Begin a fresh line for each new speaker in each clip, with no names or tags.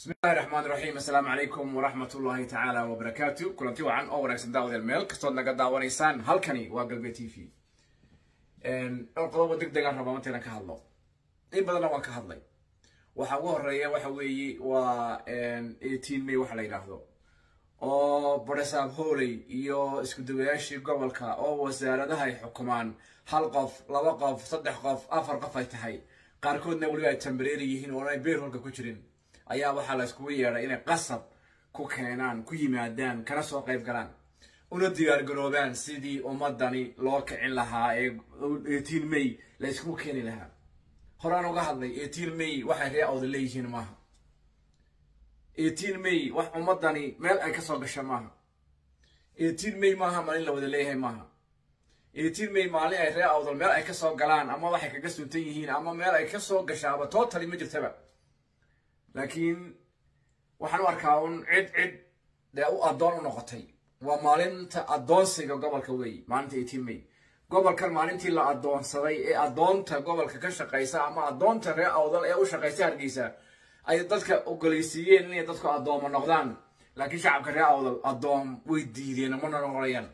bismi illahi raxmaan raxiim assalaamu calaykum waraxmat ullaahi tacaala wabarakaatu kulanti wacan oo wanaagsan daawadeel meel kastood naga daawanaysaan halkani waa galbe t v dhowr qodobo deg degaan rabaa mantaynan ka hadlo in badanna waan ka hadlay waxa ugu horeeya waxa weeye waa eighteen may waxa la yidhaahdo oo baresaab hooley iyo isku dawayaashii gobolka oo wasaaradaha ay xukumaan hal qof laba qof saddex qof afar qof ay tahay qaarkoodna weliba ay tambareeri yihiin oo ay beerholka ku jirin ayaa waxaa la iskugu yeedhay inay qasab ku keenaan ku yimaadaan kana soo qayb galaan una diyaargaroobaan sidii ummadani loo kicin lahaa ee eighteen may la iskugu keeni lahaa horaan uga hadlay eighteen may waxay ree awda leeyihiin maaha eighteen may wax ummadani meel ay kasoo gasha maaha eighteen may maaha maalin la wada leeyahay maaha eighteen may maalin ay ree awdal meel ay kasoo galaan ama waxay kaga suntan yihiin ama meel ay kasoo gashaaba totally ma jirtaba laakiin waxaan u arkaa un cid cid dee u addoon u noqotay waa maalinta addoonsiga gobolka weey maalinta eighteen may gobolkan maalintii la addoonsaday ee addoonta gobolka ka shaqaysa ama addoonta ree awdal ee u shaqaysa hargeysa ay dadka ogoleysiiyeen inay dadku addooma noqdaan laakiin shacabka ree awdal addoom way diideen mana noqonayaan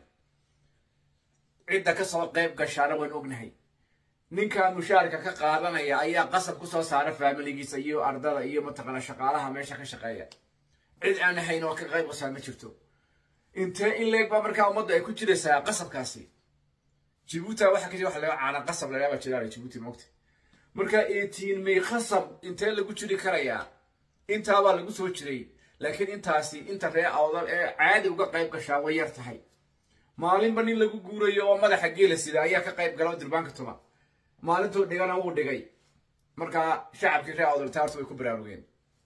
cidda kasoo qayb gashaana waan ognahay ninka mushaarka ka qaadanaya ayaa qasab kusoo saara faamiligiisa iyo ardada iyo mataqaana shaqaalaha meesha ka shaqeeya cid aan ahayn oo ka qayb qasaa ma jirto intee in leeg baa markaa ummadda ay ku jiraysaa qasabkaasi jibuuti waxa kasi waxa laga caana qasab lagaaba jiraa jibuuti mogta marka eighteen may qasab intee lagu jiri karayaa intaabaa lagu soo jiray laakiin intaasi inta ree awdal ee caadi uga qayb gashaa way yar tahay maalinba nin lagu guurayo oo madaxa geela sida ayaa ka qayb gala durbaanka tuma maalintuu dhigana wuu dhigay markaa shacabkii ree awdal taartu way ku baraarugeen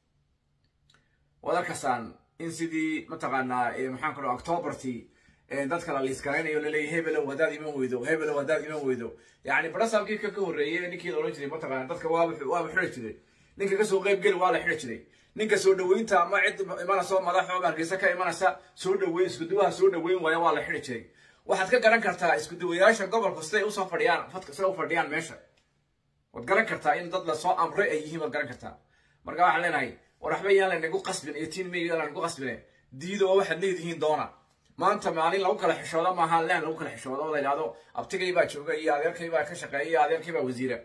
waad arkasaan in sidii mataqaanaa maxaan ku dhaha octobertii dadka la liiskaraynayo laleeyahy hebelow haddaad iman weydo hebelow haddaad iman weydo yacni barasaabkii ka ka horreeyey ninkii la odhan jiray mataqaana dadka waaba waaba xidhi jiray ninka kasoo qayb geli waa la xidhi jiray ninka soo dhaweynta ama cid imanaysa oo madaxo hargeysa ka imanaysa soo dhaweyn iskuduwaha soo dhaweyn waaya waa la xidhi jiray waxaad ka garan kartaa iskuduwayaasha gobolku siday usoo fadhiyaan fadka siday u fadhiyaan meesha waad garan kartaa in dad lasoo amray ay yihiin waad garan kartaa marka waxaan leenahay war waxba yaan lanagu qasbin eighteen may yaan lanagu qasbine diida oo waxaad leedihiin doona maanta maalin lagu kala xishoodo maaha leen lagu kala xishoodo oo la yidhahdo abtigay baa jooga iyo adeerkay baa ka shaqeeya iyo adeerkay baa wasiira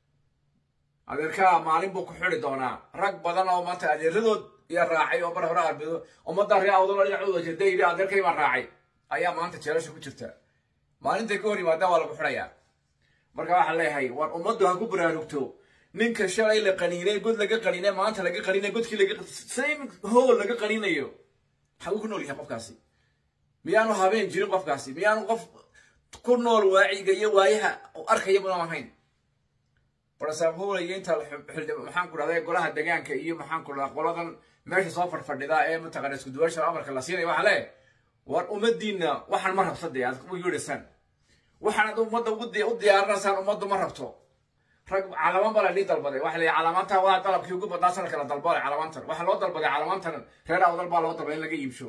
adeerkaa maalin buu ku xidi doonaa rag badan oo maanta adeeradood iyo raacay oo bar hore arbeedo ummadda ree awdalo dhinacooda jirta yidhi adeerkay baan raacay ayaa maanta jeelasha ku jirta maalintay ka hor yimaadaan waa lagu xidhayaa marka waxaan leeyahay war ummaddu ha ku baraarugto ninka shalay la qaniinay god laga qaniinay maanta laga qaniinay godkii laga same hool laga qaniinayo xaguu ku nool yahay qofkaasi miyaanu habeen jirin qofkaasi miyaanu qof ku nool waaciga iyo waayaha arkaya mudan ahayn barasaab hoolaya inta maxaan ku dhahday golaha degaanka iyo maxaan ku dhahdaa qoladan meesha soo fadhfadhida ee mataqana isku duwaasha amarka la siinaya waxaa lee war ummadiina waxaan ma rabta dee aad u yeedhaysaan waxaanad ummadda u diyaarinaysaan ummaddu ma rabto rag calamaan baa la dhii dalbaday waxa la yidhi calamaantan waa dalabkii ugu badnaa sanadka la dalbaday calamaantan waxaa loo dalbaday calamaantan reer awdal baa loo dalbaday in laga iibsho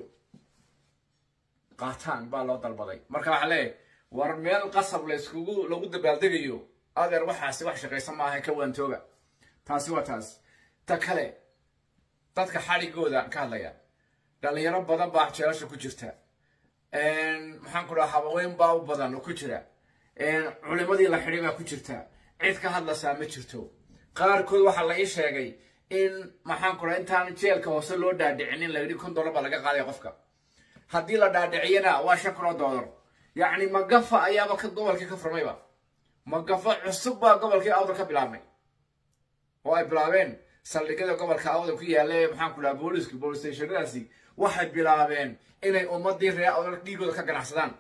qaataan baa loo dalbaday marka waxaa leeyahay war meel qasab la iskugu lagu dabaaldegayo adeer waxaasi wax shaqaysan maaha ka waantooga taasi waa taas ta kale dadka xadhigooda ka hadlaya dhalinyaro badan baa jeelasha ku jirta maxaan ku dhaha habaweyn baa u badan oo ku jira culimadii la xidhay baa ku jirta cid ka hadlaysaa ma jirto qaarkood waxaa la ii sheegay in maxaan ku dhaha intaan jeelka hoose loo dhaadhicinin la yidhi kun dollar baa laga qaadaya qofka haddii la dhaadhiciyana waa shan kun oo dollar yacni magafa ayaaba ka gobolkii ka furmayba magafa cusub baa gobolkii awdal ka bilaabmay oo ay bilaabeen saldhigyada gobolka awdal ku yaalla maxaan ku dhaha booliska bolis stationadaasi waxay bilaabeen inay ummadii ree awdal dhiigooda ka ganacsadaan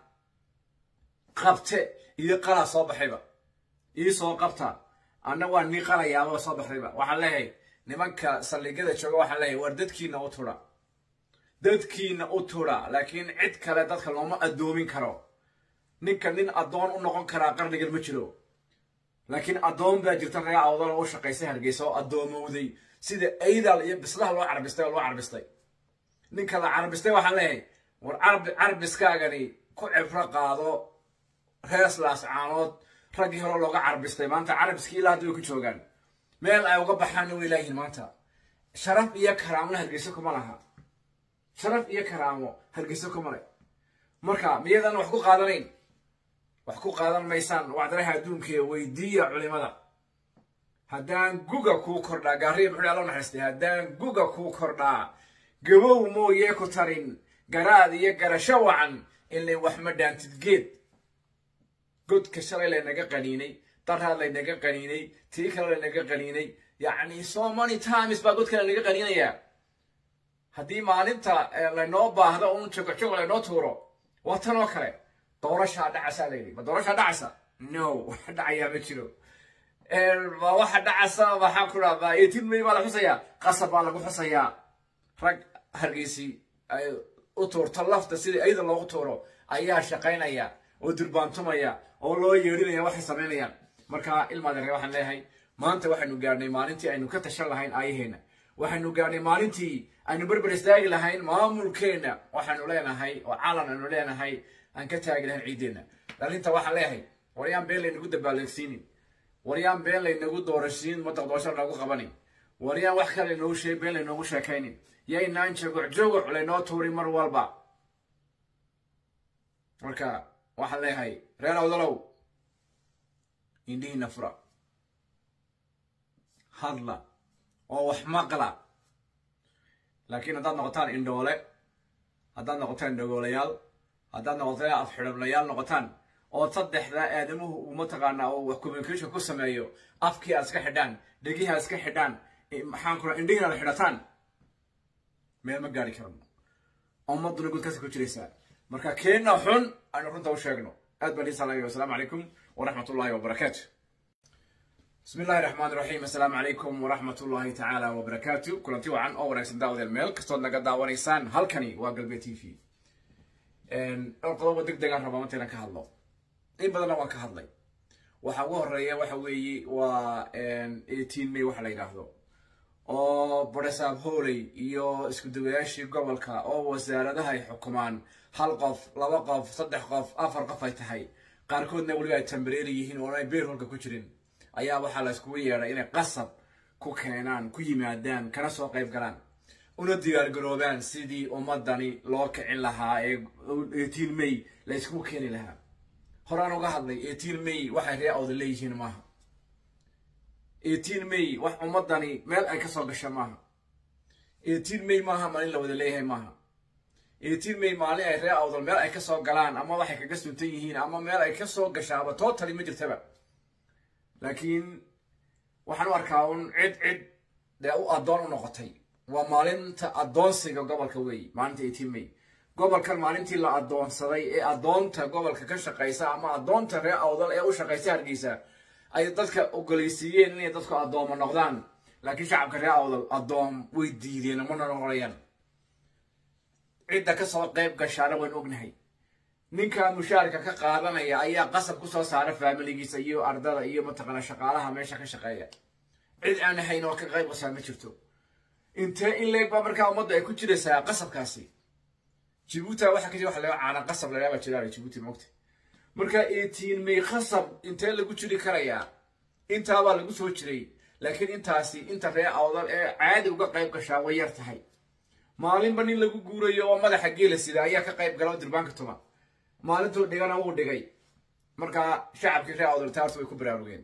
qabte iyo qalaa soo baxayba ii soo qabta anna waa nii qalayaaba soo baxdayba waxaan leeyahay nimanka saldhigyada jooga waxaan leeyahay war dadkiina u tudha dadkiina u tudha laakiin cid kale dadka looma addoomin karo ninka nin addoon u noqon karaa qarnigan ma jiro laakiin addoon baa jirta ree awdal oo u shaqaysay hargeysa oo addoomowday sida aydal iyo bislaha loo carbistay oo loo carbistay ninka la carbistay waxaan leeyahay war carbiskaagani ku cibro qaado reeslaas caanood raggii hore looga carbistay maanta carabiskii ilaa hadda way ku joogaan meel ay uga baxaanna way laayihiin maanta sharaf iyo karaamona hargeyso kuma laha sharaf iyo karaamo hargeyso kuma le marka miyadan wax ku qaadanayn wax ku qaadan maysaan wacdaraha adduunka weydiiya culimada haddaan guga kuu kordhaa gaariya muxuu alla naxariistay haddaan guga kuu kordhaa gabow mooyee ku tarin garaad iyo garasho wacan ilay wax ma dhaantid geed godka shalay laynaga qaniinay daraad laynaga qaniinay tii kale laynaga qaniinay yacni so many times baa godka laynaga qaniinayaa haddii maalinta laynoo baahdo un jogojogo laynoo tuuro waa tan oo kale doorashaa dhacasaa layidhi ma doorashaa dhacasa no wax dhacayaa ma jiro ma waxa dhacasa waxaan ku dhahdaa eighteen may baa la xusayaa qasab baa lagu xusayaa rag hargeysi ay u tuurto lafta sidii ayada loogu tuuro ayaa shaqaynaya oo durbaantumaya oo loo yeedhinaya waxay samaynayaan marka ilmaadare waxaan leeyahay maanta waxaynu gaadhnay maalintii aynu ka tashan lahayn aayaheena waxaynu gaadhnay maalintii aynu berber istaagi lahayn maamulkeenna waxaanu leenahay oo calan aynu leenahay aan ka taagi lahayn ciiddeenna dhalinta waxaan leeyahay waryaan been laynagu dabaaleysiinin waryaan been laynagu doorashiin madaq doorasho noogu qabanin waryaan wax kale laynoogu sheeg been laynoogu sheekaynin yaynaan jogoc jogoc laynoo tuurin mar walba marka waxaan leeyahay reer awdalow indhihiina fura hadla oo wax maqla laakiin haddaad noqotaan indhoole haddaad noqotaan indhogoolayaal haddaad noqotaan afxidhablayaal noqotaan oo saddexda aadamuhu uu mataqaanaa oo wax communication ku sameeyo afkii aad iska xidhaan dhegihii aad iska xidhaan maxaan ku indhihiin aad xidhataan meel ma gaari karno ummaduna gudkaasi ku jiraysaa marka keenna xun aynu runta u sheegno aad baan iisalaayo wasalaamu calaykum waraxmat ullahi wabarakaatu bismi illahi raxmaan raxiim assalaamu calaykum waraxmat ullahi tacaala wabarakaatu kulanti wacan oo wanaagsan daawadeel meel kastood naga daawanaysaan halkani waa galbe t v dhowr qodobo deg degaan rabaa mantaynan ka hadlo in badanna waan ka hadlay waxa ugu horeeya waxa weeye waa eighteen may waxa la yidhaahdo oo baresaab hooley iyo isku dawayaashii gobolka oo wasaaradaha ay xukumaan hal qof laba qof saddex qof afar qof ay tahay qaarkoodna weliba ay tambareeri yihiin oo ay beerholka ku jirin ayaa waxaa la iskugu yeedhay inay qasab ku keenaan ku yimaadaan kana soo qayb galaan una diyaargaroobaan sidii ummadani loo kicin lahaa ee eighteen may la iskugu keeni lahaa horaan uga hadlay eighteen may waxay ree awda leeyihiin maaha eighteen may wax ummadani meel ay kasoo gasha maaha eighteen may maaha maalin la wada leeyahay maaha eighteen may maalin ay ree awdal meel ay kasoo galaan ama waxay kaga suntan yihiin ama meel ay kasoo gashaaba totally ma jirtaba laakiin waxaan u arkaa un cid cid dee u addoon u noqotay waa maalinta addoonsiga gobolka weey maalinta eighteen may gobolkan maalintii la addoonsaday ee addoonta gobolka ka shaqaysa ama addoonta ree awdal ee u shaqaysa hargeysa ay dadka ogoleysiiyeen inay dadku addoomo noqdaan laakiin shacabka ree awdal addoom way diideen mana noqonayaan cidda kasoo qayb gashaana waynu ognahay ninka mushaarka ka qaadanaya ayaa qasab kusoo saara faamiligiisa iyo ardada iyo mataqaana shaqaalaha meesha ka shaqeeya cid aan ahayn oo ka qayb qasaa ma jirto intee in leeg baa markaa ummadda ay ku jiraysaa qasabkaasi jibuuti waxa ka jira waxa laga caana qasab lagaaba jiraa jibuuti mogta marka eighteen may qasab intee lagu jiri karayaa intaabaa lagu soo jiray laakiin intaasi inta ree awdal ee caadi uga qayb gashaa way yar tahay maalinba nin lagu guurayo oo madaxa geela sida ayaa ka qayb gala oo durbaanka tuma maalintuu dhigana wuu dhigay markaa shacabkii ree awdal taartu way ku baraarugeen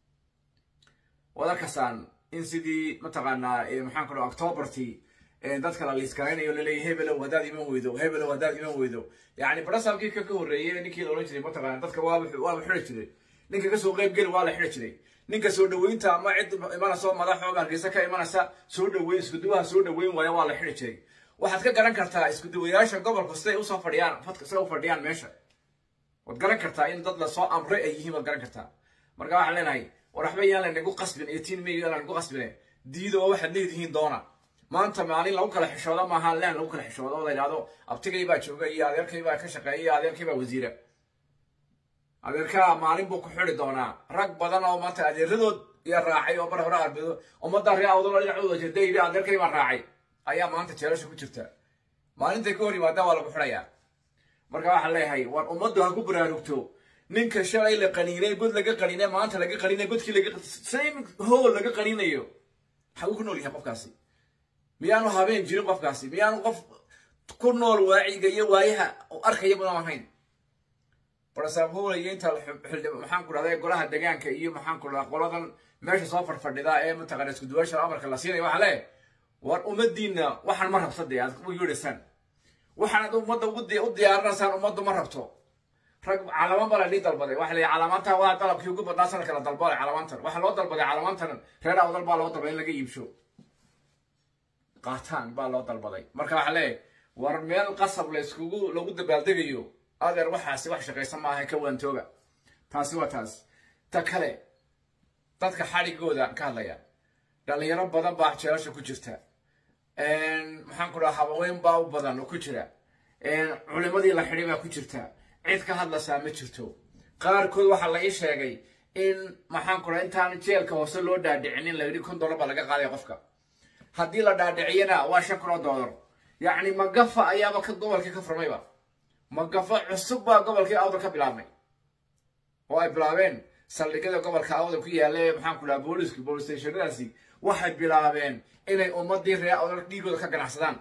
waad arkasaan in sidii mataqaanaa maxaan ku dhaha octobertii dadka la liiskaraynayo laleeyahy hebelow haddaad iman weydo hebelow haddaad iman weydo yacni barasaabkii ka ka horreeyey ninkii la odhan jiray mataqaana dadka waaba waaba xidhi jiray ninka kasoo qayb geli waa la xidhi jiray ninka soo dhaweynta ama cid imanaysa oo madax oo hargeysa ka imanaysa soo dhaweyn iskuduwaha soo dhaweyn waaya waa la xidhi jiray waxaad ka garan kartaa iskuduwayaasha gobolku siday usoo fadhiyaan fadka siday u fadhiyaan meesha waad garan kartaa in dad lasoo amray ay yihiin waad garan kartaa marka waxaan leenahay war waxba yaan lanagu qasbin eighteen may yaan lanagu qasbine diida oo waxaad leedihiin doona maanta maalin lagu kala xishoodo maaha leen lagu kala xishoodo oo la yidhahdo abtigay baa jooga iyo adeerkay baa ka shaqeeya iyo adeerkay baa wasiira adeerkaa maalin buu ku xidi doonaa rag badan oo maanta adeeradood iyo raacay oo bar hore arbedo ummadda ree awdalo dhinacooda jirta yidhi adeerkay baa raacay ayaa maanta jeelasha ku jirta maalintay ka hor yimaadaan waa lagu xidhayaa marka waxaan leeyahay war ummaddu ha ku baraarugto ninka shalay la qaniinay god laga qaniinay maanta laga qaniinay godkii laga same hole laga qaniinayo maxaa uu ku nool yahay qofkaasi miyaanu habeen jirin qofkaasi miyaanu qof ku nool waaciga iyo waayaha arkaya badan ahayn barasaabhowlaya inta maxaan ku dhahday golaha degaanka iyo maxaan ku dhahaa qoladan meesha soo fadhfadhida ee mataqana isku duwaasha amarka la siinaya waxaa leeyahay war ummadiinna waxaan ma rabta dee aad u yeedhaysaan waxaanad ummadda u diyaarinaysaan ummaddu ma rabto rag calamaan baa la dhii dalbaday waxa la yidhi calamaantan waa dalabkii ugu badnaa sanadka la dalbaday calamaantan waxaa loo dalbaday calamaantan reer awdal baa loo dalbaday in laga iibsho qaataan baa loo dalbaday marka waxaa leeyahay war meel qasab la iskugu lagu dabaaldegayo adeer waxaasi wax shaqaysan maaha ka waantooga taasi waa taas ta kale dadka xadhigooda ka hadlaya dhalinyaro badan baa jeelasha ku jirta maxaan ku dhaha habaweyn baa u badan oo ku jira culimadii la xidhay baa ku jirta cid ka hadlaysaa ma jirto qaarkood waxaa la ii sheegay in maxaan ku dhaha intaan jeelka hoose loo dhaadhicinin la yidhi kun dollar baa laga qaadaya qofka haddii la dhaadhiciyana waa shan kun oo dollar yacni magafa ayaaba ka gobolkii ka furmayba magafa cusub baa gobolkii awdal ka bilaabmay oo ay bilaabeen saldhigyada gobolka awdal ku yaalla ee maxaan ku dhaha booliski bolis stationadaasi waxay bilaabeen inay ummadii reer awdal dhiigooda ka ganacsadaan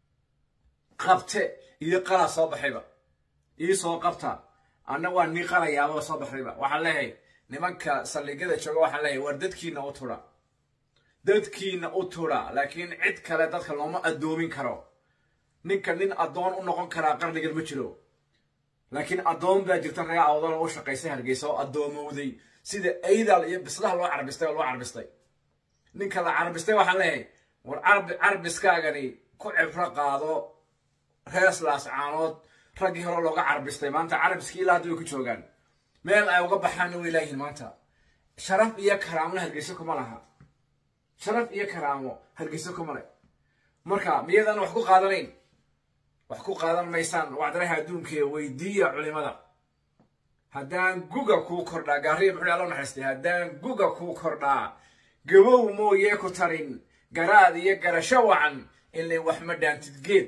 qabte iyo qalaa soo baxayba ii soo qabta anna waa nii qalayaababa soo baxayba waxaan leeyahay nimanka saldhigyada jooga waxaan leeyahay war dadkiina u tudha dadkiina u tudha laakiin cid kale dadka looma addoomin karo ninka nin addoon u noqon karaa qarnigan ma jiro laakiin addoon baa jirta reer awdal u shaqaysay hargeysa oo addoomowday sida aydal iyo bislaha loo carbistay oo loo carbistay ninka la carbistay waxaan leeyahay war carbiskaagani ku cibro qaado reeslaas caanood raggii hore looga carbistay maanta carabiskii ilaa hadda way ku joogaan meel ay uga baxaanna way laayihin maanta sharaf iyo karaamona hargeyso kuma laha sharaf iyo karaamo hargeyso kuma le marka miyadan wax ku qaadanayn wax ku qaadan maysaan wacdaraha adduunka weydiiya culimada haddaan guga kuu kordhaa gaariya muxuu alla naxariistay haddaan guga kuu kordhaa gabow mooyee ku tarin garaad iyo garasho wacan ilay wax ma dhaantid geed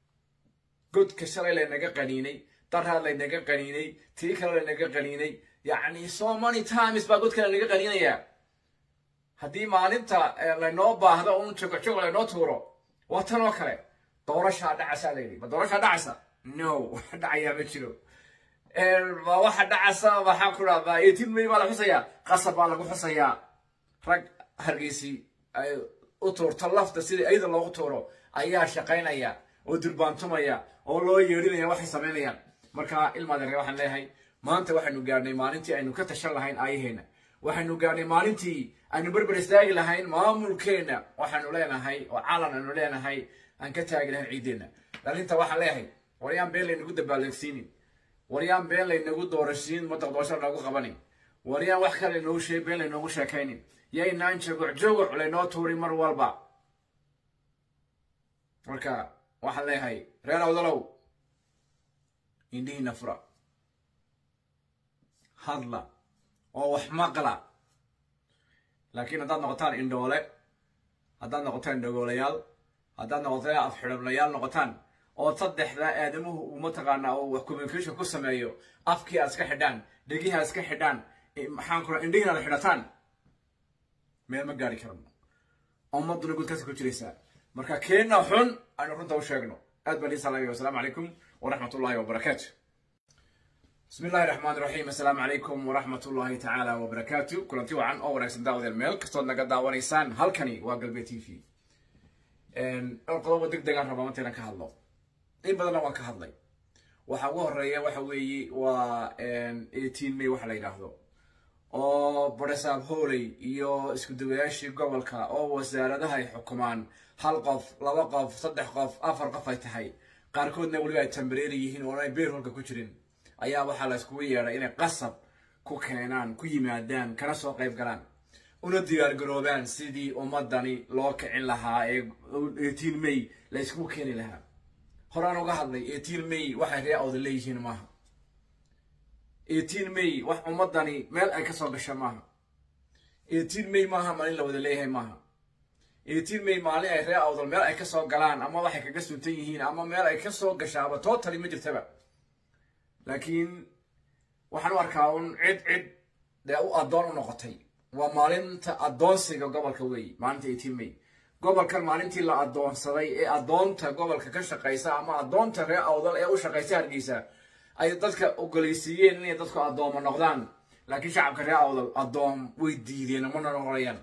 godka shalay laynaga qaniinay daraad laynaga qaniinay tii kale laynaga qaniinay yacni so many times baa godka laynaga qaniinayaa haddii maalinta laynoo baahdo un jogojogo laynoo tuuro waa tan oo kale doorashaa dhacasa la yidhi ma doorashaa dhacasa no wax dhacayaa ma jiro ma waxa dhacasa waxaan ku dhahdaa eighteen may baa la xusayaa qasab baa lagu xusayaa rag hargeysi ay u tuurto lafta sida ayada loogu tuuro ayaa shaqaynaya oo durbaantumaya oo loo yeedhinaya waxay samaynayaan marka ilmaadeere waxaan leeyahay maanta waxaynu gaadhnay maalintii aynu ka tashan lahayn aayaheena waxaynu gaadhnay maalintii aynu berber istaagi lahayn maamulkeenna waxaanu leenahay oo calan aynu leenahay aan ka taagi lahayn ciiddeenna dhalinta waxaan leeyahay waryaan been laynagu dabaaldeegsiinin waryaan been laynagu doorashiin madaqdoosho loogu qabanin waryaan wax kale laynoogu sheeg been laynoogu sheekaynin yaynaan jogoc jogoc laynoo tuurin mar walba marka waxaan leeyahay reer awdalow indhihiina fura hadla oo wax maqla laakiin haddaad noqotaan indhoole haddaad noqotaan dhagoolayaal haddaad noqotaan afxidhablayaal noqotaan oo saddexda aadamuhu uu mataqaanaa oo wax communication ku sameeyo afkii aad iska xidhaan dhegihii aad iska xidhaan maxaan ku indhihiin aad xidhataan meel ma gaari karno ummaduna gudkaasi ku jiraysaa marka keenna xun aynu runta u sheegno aad baan iisalaayo wasalaamu calaykum waraxmat ullahi wabarakaatu bismi illahi raxmaan raxiim assalaamu calaykum waraxmat ullahi tacaala wabarakaatu kulanti wacan oo wanaagsan daawadeel meel kastood naga daawanaysaan halkani waa galbe t v dhowr qodobo deg degaan rabaa mantaynan ka hadlo in badanna waan ka hadlay waxa ugu horeeya waxa weeye waa eighteen may waxa la yidhaahdo oo baresaab hooley iyo isku dawayaashii gobolka oo wasaaradaha ay xukumaan hal qof laba qof saddex qof afar qof ay tahay qaarkoodna weliba ay tambareeri yihiin oo ay beerholka ku jirin ayaa waxaa la iskugu yeedhay inay qasab ku keenaan ku yimaadaan kana soo qayb galaan una diyaargaroobaan sidii ummadani loo kicin lahaa ee eighteen may la iskugu keeni lahaa horaan uga hadlay eighteen may waxay ree awda leeyihiin maaha eighteen may wax ummadani meel ay ka soo gasha maaha eighteen may maaha maalin la wada leeyahay maaha eighteen may maalin ay ree awdal meel ay ka soo galaan ama waxay kaga suntan yihiin ama meel ay ka soo gashaaba totally ma jirtaba laakiin waxaan u arkaa un cid cid dee u addoon u noqotay waa maalinta addoonsiga gobolka weeye maalinta eighteen may gobolkan maalintii la addoonsaday ee addoonta gobolka ka shaqaysa ama addoonta reer awdal ee u shaqaysa hargeysa ay dadka ogoleysiiyeen inay dadku addoomo noqdaan laakiin shacabka reer awdal addoom way diideen mana noqonayaan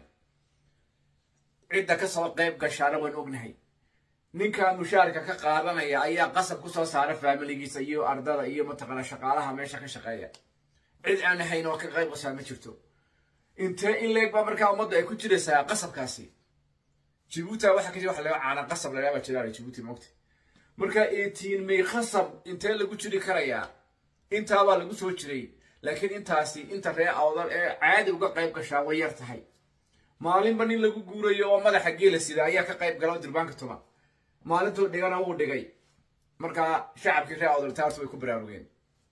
cidda ka soo qayb gashaana waan ognahay ninka mushaarka ka qaadanaya ayaa qasab ku soo saara faamiligiisa iyo ardada iyo mataqaana shaqaalaha meesha ka shaqeeya cid aan ahayn oo ka qayb qasaa ma jirto intee in leeg baa markaa ummaddu ay ku jiraysaa qasabkaasi jibuuti waxa ka jira waxa laga caana qasab la yaaba jiraan jibuuti moogta marka eighteen may qasab intee lagu jiri karayaa intaabaa lagu soo jiray laakiin intaasi inta ree awdal ee caadi uga qayb gashaa way yar tahay maalinba nin lagu guurayo oo madaxa geela sida ayaa ka qayb gala oo dirbaanka tuma maalintuu dhigana wuu dhigay markaa shacabkii ree awdal taartu way ku baraarugeen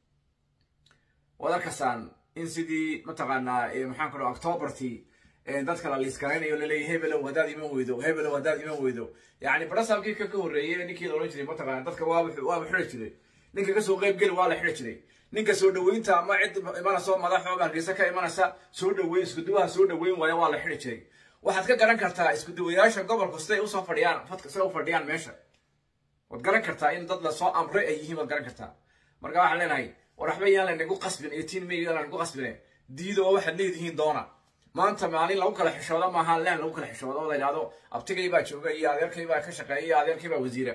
waad arkasaan in sidii mataqaanaa maxaan ku dhaha octobartii dadka la liiskaraynayo laleeyahy hebelow haddaad iman weydo hebelow haddaad iman weydo yacni barasaabkii ka ka horreeyey ninkii la odhan jiray mataqaana dadka waaba waaba xidhi jiray ninka kasoo qayb geli waa la xidhi jiray ninka soo dhaweynta ama cid imanaysa madax oo hargeysa ka imanaysa soo dhaweyn iskuduwaha soo dhaweyn waaya waa la xidhi jiray waxaad ka garan kartaa iskuduwayaasha gobolku siday usoo fadhiyaan fadka siday u fadhiyaan meesha waad garan kartaa in dad lasoo amray ay yihiin waad garan kartaa marka waxaan leenahay war waxba yaan laynagu qasbin eighteen may yaan laynagu qasbine diida oo waxaad leedihiin doona maanta maalin lagu kala xishoodo maaha leen lagu kala xishoodo oo la yidhahdo abtigay baa jooga iyo adeerkay baa ka shaqeeya iyo adeerkay baa wasiira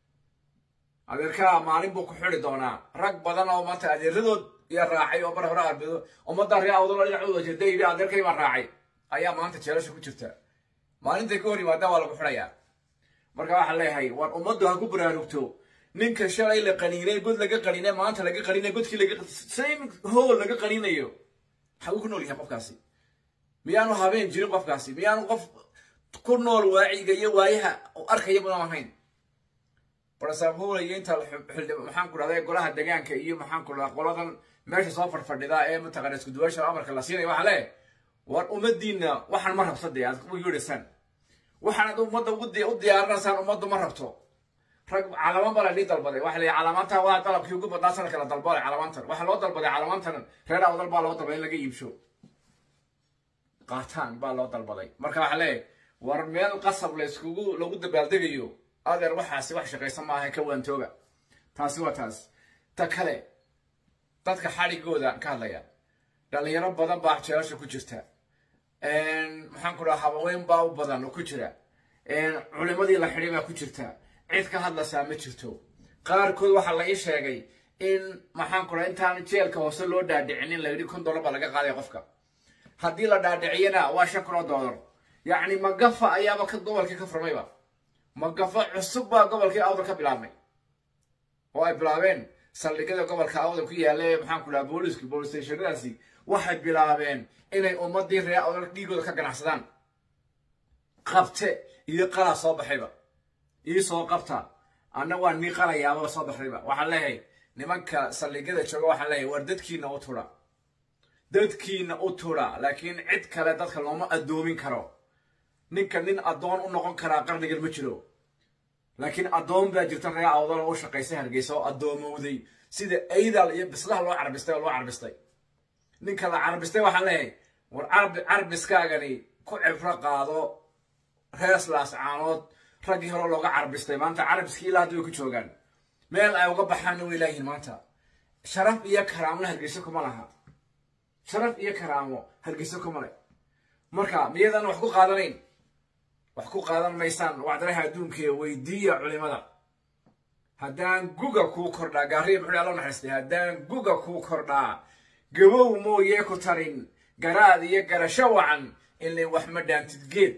adeerkaa maalin buu ku xidi doonaa rag badan oo maanta adeeradood iyo raacay oo bar hore arbedo ummadda ree awdalo dhinacooda jeeda yidhi adeerkay baa raacay ayaa maanta jeelasha ku jirta maalintay ka hor yimaadaan waa lagu xidhayaa marka waxaan leeyahay war ummaddu ha ku baraarugto ninka shalay la qaniinay god laga qaniinay maanta laga qaniinay godkii laga same hool laga qaniinayo maxaa uu ku nool yahay qofkaasi miyaanu habeen jirin qofkaasi miyaanu qof ku nool waaciga iyo waayaha arkaya mudan ahayn barasaabhowlaya inta maxaan ku dhahday golaha degaanka iyo maxaan ku dhahdaa qoladan meesha soo fadhfadhida ee mataqaana isku duwaasha amarka la siinaya waxaa leeyahay war ummadiinna waxaan ma rabto dee aad u yeedhaysaan waxaanad ummadda u diyaarinaysaan ummaddu ma rabto rag calamaan baa la dhii dalbaday waxa la calamaanta waa dalabkii ugu badnaa sanadka la dalbaday calamaantan waxaa loo dalbaday calamaantan reer awdal baa loo dalbaday in laga iibsho qaataan baa loo dalbaday marka waxaa leeyahay war meel qasab la iskugu lagu dabaaldegayo adeer waxaasi wax shaqaysan maaha ka waantooga taasi waa taas ta kale dadka xadhigooda ka hadlaya dhalinyaro badan baa jeelasha ku jirta maxaan ku dhaha habaweyn baa u badan oo ku jira culimadii la xidhay baa ku jirta cid ka hadlaysaa ma jirto qaarkood waxaa la ii sheegay in maxaan ku dhaha intaan jeelka hoose loo dhaadhicinin la yidhi kun dollar baa laga qaadaya qofka haddii la dhaadhiciyana waa shan kun oo dollar yacni magafa ayaaba ka gobolkii ka furmayba magafa cusub baa gobolkii awdal ka bilaabmay oo ay bilaabeen saldhigyada gobolka awdal ku yaalla ee maxaan ku dhaha booliisku bolis stationadaasi waxay bilaabeen inay ummadii reer awdal dhiigooda ka ganacsadaan qabte iyo qalaa soo baxayba ii soo qabta anna waa nii qalayaababa soo baxdayba waxaan leeyahay nimanka saldhigyada jooga waxaan leeyahay war dadkiina u tudha dadkiina u tudha laakiin cid kale dadka looma addoomin karo ninka nin addoon u noqon karaa qarnigan ma jiro laakiin addoon baa jirta reer awdal oo u shaqaysay hargeysa oo addoomowday sida aydal iyo bislaha loo carbistay oo loo carbistay ninka la carbistay waxaan leeyahay war carbi carbiskaagani ku cibro qaado reeslaas caanood raggii hore looga carbistay maanta carabiskii ilaa hadda way ku joogaan meel ay uga baxaanna way laayihiin maanta sharaf iyo karaamona hargeyso kuma laha sharaf iyo karaamo hargeyso kuma leh marka miyadan wax ku qaadanayn wax ku qaadan maysaan wacdaraha adduunka weydiiya culimada haddaan guga kuu kordhaa gaariya muxuu alla naxariistay haddaan guga kuu kordhaa gabow mooyee ku tarin garaad iyo garasho wacan ilay wax ma dhaantid geed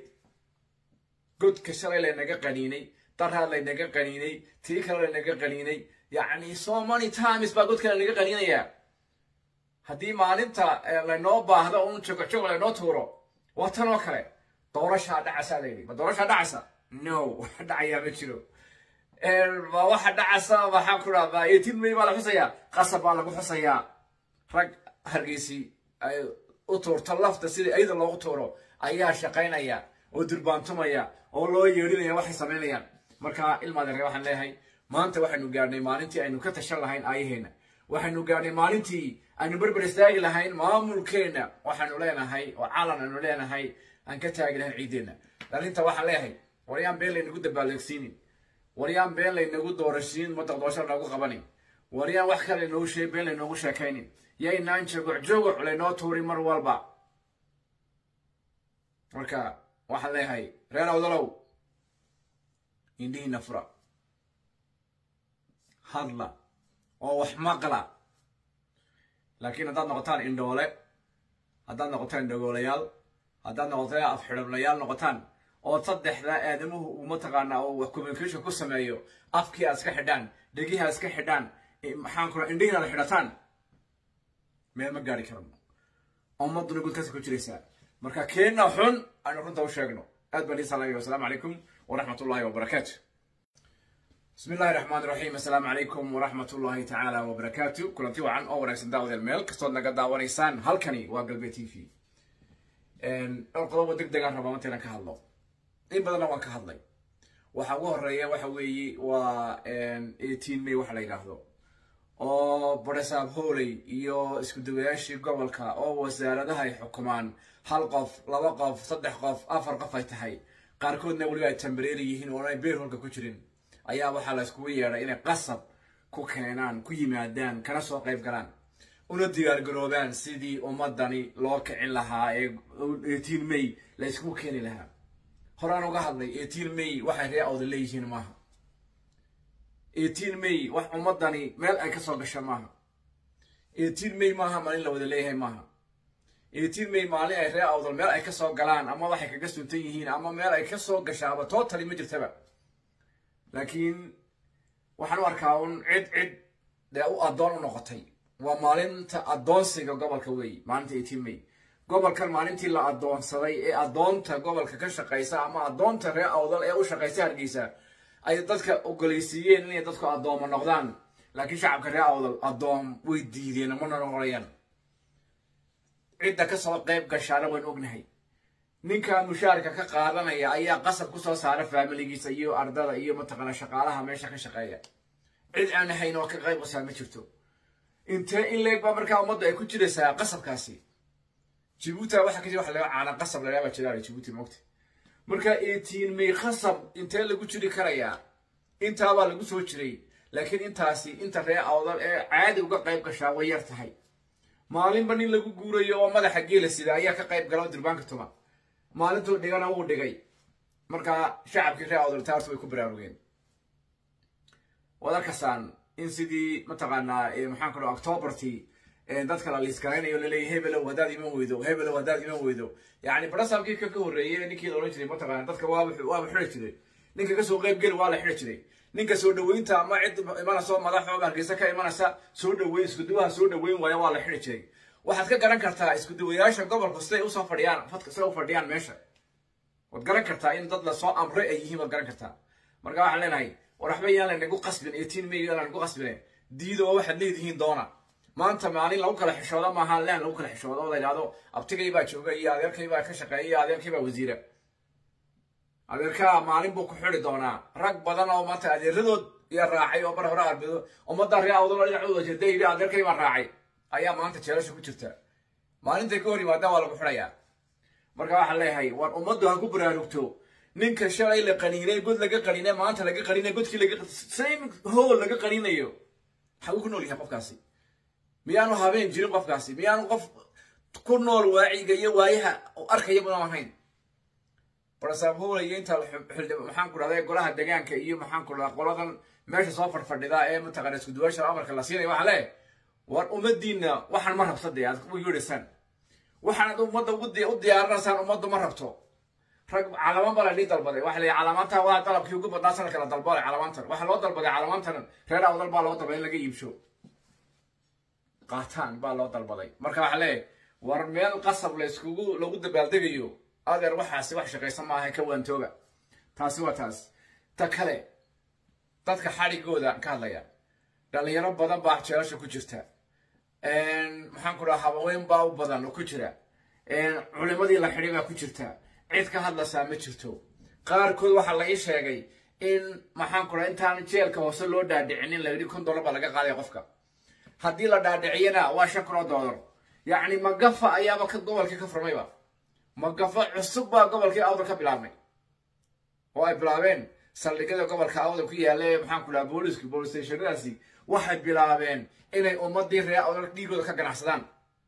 godka shalay laynaga qaniinay daraad laynaga qaniinay tii kale laynaga qaniinay yacni so many times baa godka laynaga qaniinayaa haddii maalinta laynoo baahdo un jogojogo laynoo tuuro waa tan oo kale doorashaa dhacasaa layidhi ma doorashaa dhacasa no wax dhacayaa ma jiro ma waxa dhacasa waxaan ku dhahdaa eighteen may baa la xusayaa qasab baa lagu xusayaa rag hargeysi ay u tuurto lafta sidii ayada loogu tuuro ayaa shaqaynaya oo durbaantumaya oo loo yeedhinaya waxay samaynayaan marka ilmaadeere waxaan leeyahay maanta waxaynu gaadhnay maalintii aynu ka tashan lahayn aayaheenna waxaynu gaadhnay maalintii aynu berber istaagi lahayn maamulkeenna waxaanu leenahay oo calan aynu leenahay aan ka taagi lahayn ciideenna dhalinta waxaan leeyahay waryaan been laynagu dabaaldeegsiinin waryaan been laynagu doorashiin madaq doorasho noogu qabanin waryaan wax kale laynoogu sheeg been laynoogu sheekaynin yaynaan jogoc jogoc laynoo tuurin mar walba marka waxaan leeyahay reer awdalow indhihiina fura hadla oo wax maqla laakiin haddaad noqotaan indhoole haddaad noqotaan dhagoolayaal haddaad noqotaan afxidhablayaal noqotaan oo saddexda aadamuhu uu mataqaanaa oo wax communication ku sameeyo afkii aad iska xidhaan dhegihii aad iska xidhaan maxaan kula indhihiin aad xidhataan meel ma gaari karno ummadduna gudkaasi ku jiraysaa marka keenna xun aynu runta u sheegno aad baan iisalaayo wasalaamu calaykum waraxmat ullahi wabarakaatu بسم الله الرحمن الرحيم السلام عليكم ورحمة الله تعالى وبركاته كلنتي وعن أو ورئيس داود الميل كستود نقد داوريسان هالكني وقلبي تي في إن القضاء دق دقان ربما تينا كهالله إن بدنا وان كهالله waxa ugu horeeya waxa weeye waa eighteen may waxa la yidhaahdo oo baresaab hooley iyo isku dawayaashii gobolka oo wasaaradaha ay xukumaan hal qof laba qof saddex qof afar qof ay tahay qaarkoodna weliba ay tambareeri yihiin oo ay beerholka ku jirin ayaa waxaa la iskugu yeedhay inay qasab ku keenaan ku yimaadaan kana soo qayb galaan una diyaargaroobaan sidii ummadani loo kicin lahaa ee eighteen may la iskugu keeni lahaa horaan uga hadlay eighteen may waxay ree awda leeyihiin maaha eighteen may wax ummadani meel ay ka soo gasha maaha eighteen may maaha maalin la wada leeyahay maaha eighteen may maalin ay ree awdal meel ay ka soo galaan ama waxay kaga suntan yihiin ama meel ay ka soo gashaaba totally ma jirtaba laakiin waxaan u arkaa un cid cid dee u addoon u noqotay waa maalinta addoonsiga gobolka weey maalinta eighteen may gobolkan maalintii la addoonsaday ee addoonta gobolka ka shaqaysa ama addoonta reer awdal ee u shaqaysa hargeysa ay dadka ogoleysiiyeen inay dadku addooma noqdaan laakiin shacabka reer awdal addoom way diideen mana noqonayaan cidda kasoo qayb gashaana waan ognahay ninka mushaarka ka qaadanaya ayaa qasab kusoo saara faamiligiisa iyo ardada iyo mataqaana shaqaalaha meesha ka shaqeeya cid aan ahayn oo ka qayb qasaa ma jirto intee in leeg baa markaa ummadda ay ku jiraysaa qasabkaasi jibuuti waxa ka jira waxa laga caana qasab la yaaba jiraale jibuuti moogta marka eighteen may qasab intee lagu jiri karayaa intaabaa lagu soo jiray laakiin intaasi inta ree awdal ee caadi uga qayb gashaa way yar tahay maalinba nin lagu guurayo oo madaxa geela sida ayaa ka qayb gala oo dirbaanka tuma maalintuu dhigana wuu dhigay markaa shacabkii ree awdal taartu way ku baraarugeen waad arkasaan in sidii mataqaanaa maxaan ku dhaha octobartii dadka la liiskaraynayo laleeyahy hebelow haddaad iman weydo hebelow haddaad iman weydo yacni barasaabkii ka ka horreeyey ninkii la odhan jiray mataqaana dadka waaba waaba xidhi jiray ninka kasoo qayb geli waa la xidhi jiray ninka soo dhaweynta ama cid imanayso madax oo hargeysa ka imanaysa soo dhaweyn iskuduwaha soo dhaweyn waaya waa la xidhi jiray waxaad ka garan kartaa iskuduwayaasha gobolku siday usoo fadhiyaan fadka siday u fadhiyaan meesha waad garan kartaa in dad lasoo amray ay yihiin waad garan kartaa marka waxaan leenahay war waxba yaan laynagu qasbin eighteen may yaan laynagu qasbine diido oo waxaad leedihiin doona maanta maalin lagu kala xishoodo maaha leen lagu kala xishoodo oo la yidhahdo abtigay baa jooga iyo adeerkay baa ka shaqeeya iyo adeerkay baa wasiira adeerkaa maalin buu ku xidi doonaa rag badan oo maanta adeeradood iyo raacay oo bar hore arbedo ummadda ree awdalo dhinacooda jeeda yidhi adeerkay baa raacay ayaa maanta jeelasha ku jirta maalintay ka hor yimaadaan waa lagu xidhayaa marka waxaan leeyahay war ummaddu ha ku baraarugto ninka shalay la qaniinay god laga qaniinay maanta laga qaniinay godkii laga same hool laga qaniinayo maxaa uu ku nool yahay qofkaasi miyaanu habeen jirin qofkaasi miyaanu qof ku nool waaciga iyo waayaha arkaya mudan ahayn barasaab hoolaya inta maxaan ku dhahday golaha degaanka iyo maxaan ku dhahdaa qoladan meesha soo fadhfadhida ee mataqaana isku duwaasha amarka la siinaya waxaa leeyahay war ummadiinna waxaan ma rabta dee aad u yeedhaysaan waxaanad ummadda u diyaarinaysaan ummaddu ma rabto rag calamaan baa la dhii dalbaday waxa la calamaanta waa dalabkii ugu badnaa sanadka la dalbaday calamaantan waxaa loo dalbaday calamaantan reer awdal baa loo dalbaday in laga iibsho qaataan baa loo dalbaday marka waxaa leeyahay war meel qasab la iskugu lagu dabaaldegayo adeer waxaasi wax shaqaysan maaha ka waantooga taasi waa taas ta kale dadka xadhigooda ka hadlaya dhalinyaro badan baa jeelasha ku jirta maxaan ku dhaha habaweyn baa u badan oo ku jira culimadii la xidhay baa ku jirta cid ka hadlaysaa ma jirto qaarkood waxaa la ii sheegay in maxaan ku dhaha intaan jeelka hoose loo dhaadhicinin la yidhi kun dollar baa laga qaadaya qofka haddii la dhaadhiciyana waa shan kun oo dollar yacni magafa ayaaba ka gobolkii ka furmayba magafa cusub baa gobolkii awdal ka bilaabmay oo ay bilaabeen saldhigyada gobolka awdal ku yaalla ee maxaan ku dhaha booliisku bolis stationadaasi waxay bilaabeen inay ummadii ree awdal dhiigooda ka ganacsadaan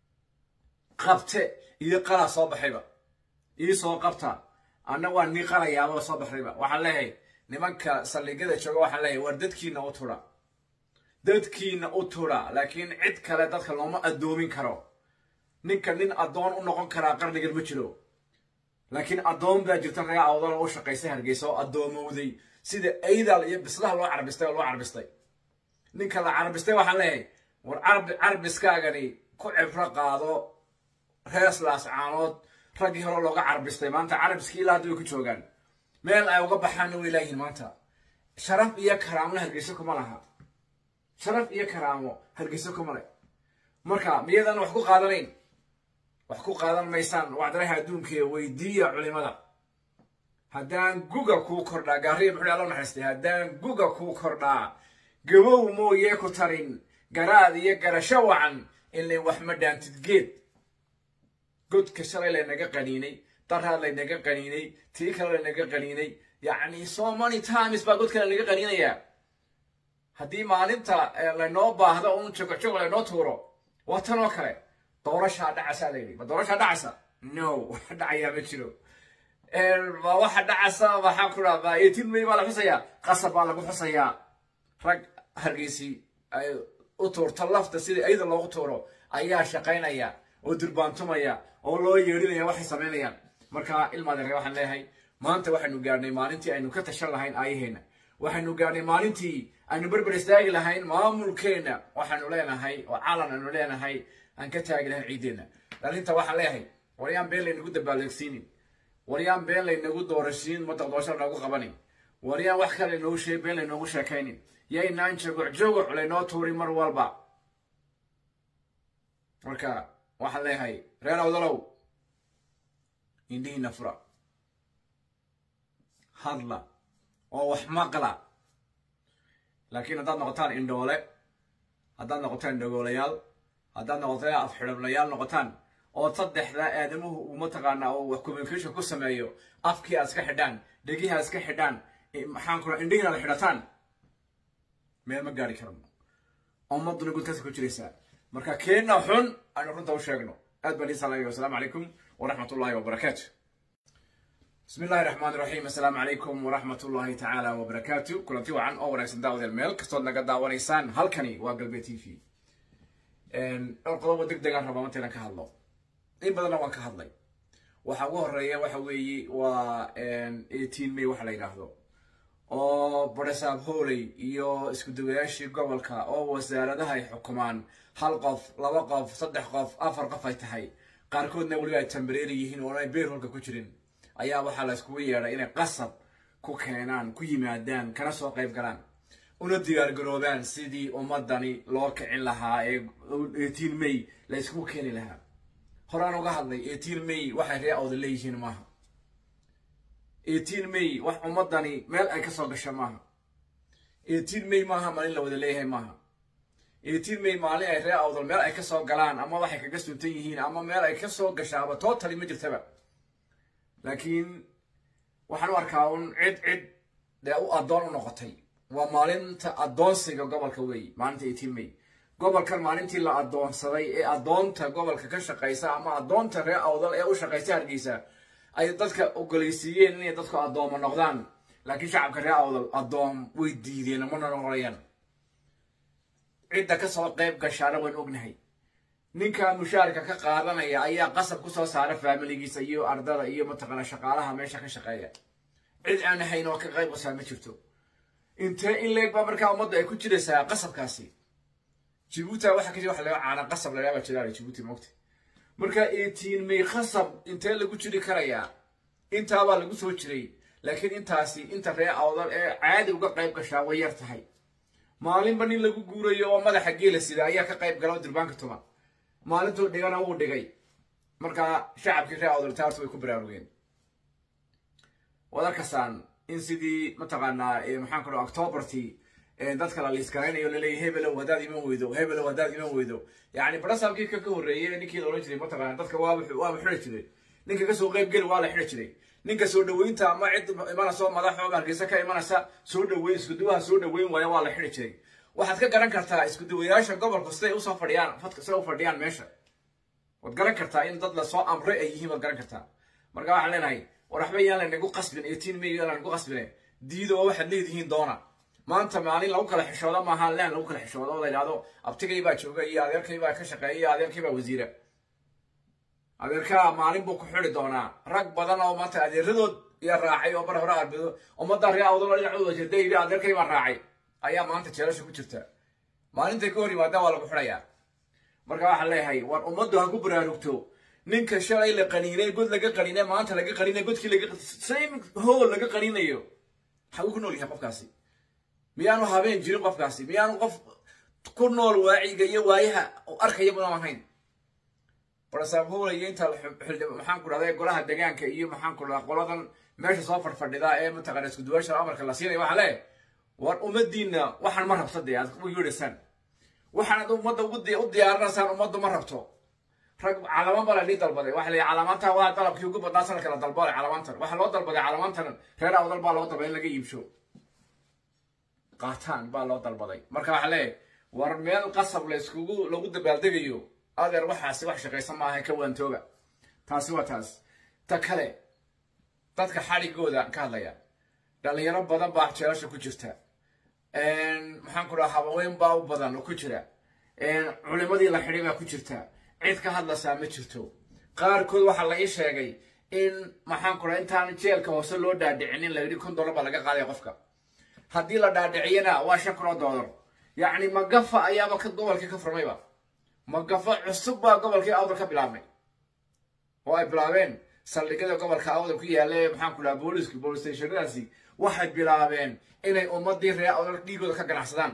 qabte iyo qalaa soo baxayba ii soo qabta anna waa nii qalayaaba soo baxayba waxaan leeyahay nimanka saldhigyada jooga waxaan leeyahay war dadkiina u tura dadkiina u tura laakiin cid kale dadka looma addoomin karo ninka nin addoon u noqon karaa qarnigan ma jiro laakiin addoon baa jirta ree awdal oo u shaqaysay hargeysa oo addoomowday sida aydal iyo bislaha loo carbistay oo loo carbistay ninka la carbistay waxaan leeyahay war carbiskaagani ku cibro qaado reeslaas caanood raggii hore looga carbistay maanta carabiskii ilaa hadda way ku joogaan meel ay uga baxaanna way laayihiin maanta sharaf iyo karaamona hargeyso kuma laha sharaf iyo karaamo hargeyso kuma leh marka miyadan wax ku qaadanayn wax ku qaadan maysaan wacdaraha adduunkaee weydiiya culimada haddaan guga kuu kordhaa gaariya muxuu alla naxariistay haddaan guga kuu kordhaa gabow mooyee ku tarin garaad iyo garasho wacan ilay wax ma dhaantid geed godka shalay laynaga qaniinay daraad laynaga qaniinay tii kale laynaga qaniinay yacni so many times baa godka laynaga qaniinayaa haddii maalinta laynoo baahdo un jogojogo laynoo tuuro waa tan oo kale doorashaa dhacasaa layidhi ma doorashaa dhacasa no waxa dhacayaa ma jiro ma waxa dhacasa waxaan ku dhaha eighteen may baa la xusayaa qasab baa lagu xusayaa rag hargeysi ay u tuurto lafta sidii ayada loogu tuuro ayaa shaqaynaya oo durbaantumaya oo loo yeedhinaya waxay samaynayaan marka ilmaadeere waxaan leeyahay maanta waxaynu gaadhnay maalintii aynu ka tashan lahayn aayaheenna waxaynu gaadhnay maalintii aynu berber istaagi lahayn maamulkeenna waxaanu leenahay oo calan aynu leenahay aan ka taagi lahayn ciiddeenna dhalinta waxaan leeyahay waryaan been laynagu dabaaldeegsiinin waryaan been laynagu doorashiin madaq doorasho lanoogu qabanin waryaan wax kale laynoogu sheeg been laynoogu sheekaynin yaynaan jaguc jaguc laynoo tuurin mar walba marka waxaan leeyahay reer awdalow indhihiina fura hadla oo wax maqla laakiin haddaad noqotaan indhoole haddaad noqotaan dhagoolayaal haddaad noqotaan afxidhablayaal noqotaan oo saddexda aadamuhu uu mataqaanaa oo wax communication ku sameeyo afkii aad iska xidhaan dhegihii aad iska xidhaan maxaan ku indhihiin aad xidhataan meel ma gaari karno ummaduna gudkaasi ku jiraysaa marka keenna xun aynu runta u sheegno aad baan iin salaamaya wasalaamu calaykum waraxmat ullahi wabarakaatu بسم الله الرحمن الرحيم السلام عليكم ورحمة الله تعالى وبركاته كلنتي وعن أو ورئيس داود الميل كستود نقد داونيسان هالكني وقلبي تي في إن القضاء ودق دقان ربما متنا كهالله إن بدنا وان كهالله وحوه الرئي وحوي و إن 18 مي وحلا يراهدو oo barisaab hooley iyo isku dawayaashii gobolka oo wasaaradaha ay xukumaan hal qof laba qof saddex qof afar qof ay tahay qaarkoodna weliba ay tambareeri yihiin oo ay beerholka ku jirin ayaa waxaa la iskugu yeedhay inay qasab ku keenaan ku yimaadaan kana soo qayb galaan una diyaargaroobaan sidii ummadani loo kicin lahaa ee eighteen may la iskugu keeni lahaa horaan uga hadlay eighteen may waxay ree awda leeyihiin maaha eighteen may wax ummadani meel ay ka soo gasho maaha eighteen may maaha maalin la wada leeyahay maaha eighteen may maalin ay ree awdal meel ay ka soo galaan ama waxay kaga suntan yihiin ama meel ay ka soo gashaaba totally ma jirtaba laakiin waxaan u arkaa un cid cid dee u addoon u noqotay waa maalinta addoonsiga gobolka weeye maalinta eighteen may gobolkan maalintii la addoonsaday ee addoonta gobolka ka shaqaysa ama addoonta ree awdal ee u shaqaysa hargeysa ay dadka ogoleysiiyeen inay dadku addoomo noqdaan laakiin shacabka ree awdal addoom way diideen mana noqonayaan cidda kasoo qayb gashaana waan ognahay ninka mushaarka ka qaadanaya ayaa qasab kusoo saara faamiligiisa iyo ardada iyo mataqaana shaqaalaha meesha ka shaqeeya cid aan ahayn oo ka qayb qasaa ma jirto intee in leeg baa markaa ummadda ay ku jiraysaa qasabkaasi jibuuti waxa ka jira waxa laga caana qasab la yidhaha jiraale jibuuti moogta marka eighteen may qasab intee lagu jiri karayaa intaabaa lagu soo jiray laakiin intaasi inta ree awdal ee caadi uga qayb gashaa way yar tahay maalinba nin lagu guurayo oo madaxa geela sida ayaa ka qayb gala oo dirbaanka tuma maalintuu dhigana wuu dhigay markaa shacabkii ree awdal taartu way ku baraarugeen waad arkasaan in sidii mataqaanaa maxaan ku dhaha octobertii dadka la liiskaraynayo laleeyahy hebelow haddaad iman weydo hebelow haddaad iman weydo yacni barasaabkii ka ka horreeyey ninkii la odhan jiray mataqaana dadka waaba waaba xidhi jiray ninka kasoo qayb geli waa la xidhi jiray ninka soo dhaweynta ama cid imanaysa madax oo hargeysa ka imanaysa soo dhaweyn iskuduwaha soo dhaweyn waaya waa la xidhi jiray waxaad ka garan kartaa iskuduwayaasha gobolka siday usoo fadhiyaan fadka siday u fadhiyaan meesha waad garan kartaa in dad lasoo amray ay yihiin waad garan kartaa marka waxaan leenahay war waxba yaan laynagu qasbin eighteen may yaan laynagu qasbine diido oo waxaad leedihiin doona maanta maalin lagu kala xishoodo maaha leen lagu kala xishoodo oo la yidhahdo abtigay baa jooga iyo adeerkay baa ka shaqeeya iyo adeerkay baa wasiira adeerkaa maalin buu ku xidi doonaa rag badan oo maanta adeeradood iyo raacay oo mar hore arbedo ummadda ree awdalo dhinacooda jeeda yidhi adeerkay baa raacay ayaa maanta jeelasha ku jirta maalintay ka hor yimaadaan waa lagu xidhayaa marka waxaan leeyahay war ummaddu ha ku baraarugto ninka shalay la qaniinay god laga qaniinay maanta laga qaniinay godkii laga same hool laga qaniinayo xaguu ku nool yahay qofkaasi miyaanu habeen jirin qofkaasi miyaanu qof ku nool waaciga iyo waayaha arkaya mudan ahayn barsaab howlaya inta maxaan ku dhahday golaha degaanka iyo maxaan ku dhahdaa qoladan meesha soo fadhfadhida ee mataqana isku duwaasha amarka la siinaya waxaa leeyahay war ummadiina waxaan ma rabto dee aad u yeedhaysaan waxaanad ummadda u diyaarinaysaan ummaddu ma rabto rag calamaan baa la dhii dalbaday waxa la calamaantan waa dalabkii ugu badnaa sanadka la dalbaday calamaantan waxaa loo dalbaday calamaantan reer awdal baa loo dalbaday in laga iibsho qaataan baa loo dalbaday marka waxaa leeyahay war meel qasab la iskugu lagu dabaaldegayo adeer waxaasi wax shaqaysan maaha ka waantooga taasi waa taas ta kale dadka xadhigooda ka hadlaya dhalinyaro badan baa jeelasha ku jirta maxaan ku dhaha habaweyn baa u badan oo ku jira culimadii la xidhay baa ku jirta cid ka hadlaysaa ma jirto qaarkood waxaa la ii sheegay in maxaan ku dhaha intaan jeelka hoose loo dhaadhicinin la yidhi kun dollar baa laga qaadaya qofka haddii la dhaadhiciyana waa shan kun oo dollar yacni magafa ayaaba ka gobolkii ka furmayba magafa cusub baa gobolkii awdal ka bilaabmay oo ay bilaabeen saldhigyada gobolka awdal ku yaalla maxaan ku dhaha booliisku bolis stationadaasi waxay bilaabeen inay ummadii reer awdal dhiigooda ka ganacsadaan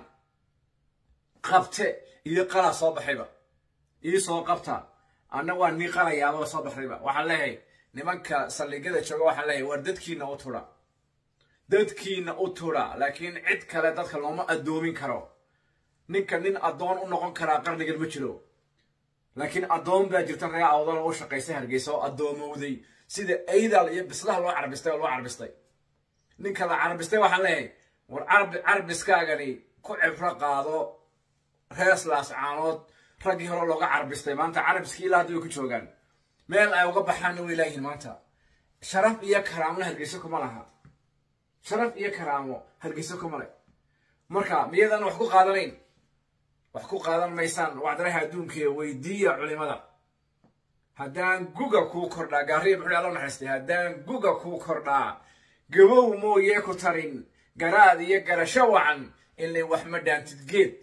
qabte iyo qalaa soo baxayba ii soo qabta anna waa nii qalayaaba soo baxdayba waxaan leeyahay nimanka saldhigyada jooga waxaan leeyahay war dadkiina u tudha dadkiina u tudha laakiin cid kale dadka looma addoomin karo ninka nin addoon u noqon karaa qarnigan ma jiro laakiin addoon baa jirta reer awdal oo u shaqaysay hargeysa oo addoomowday sida aydal iyo bislaha loo carbistay oo loo carbistay ninka la carbistay waxaan leeyahay war carbiskaagani ku cibro qaado reeslaas caanood raggii hore looga carbistay maanta carabiskii ilaa hadda way ku joogaan meel ay uga baxaanna way laayihiin maanta sharaf iyo karaamona hargeyso kuma laha sharaf iyo karaamo hargeyso kuma leh marka miyadan wax ku qaadanayn wax ku qaadan maysaan wacdaraha adduunka weydiiya culimada haddaan guga kuu kordhaa gaariya muxuu alla naxariistay haddaan guga kuu kordhaa gabow mooyee ku tarin garaad iyo garasho wacan ilay wax ma dhaantid geed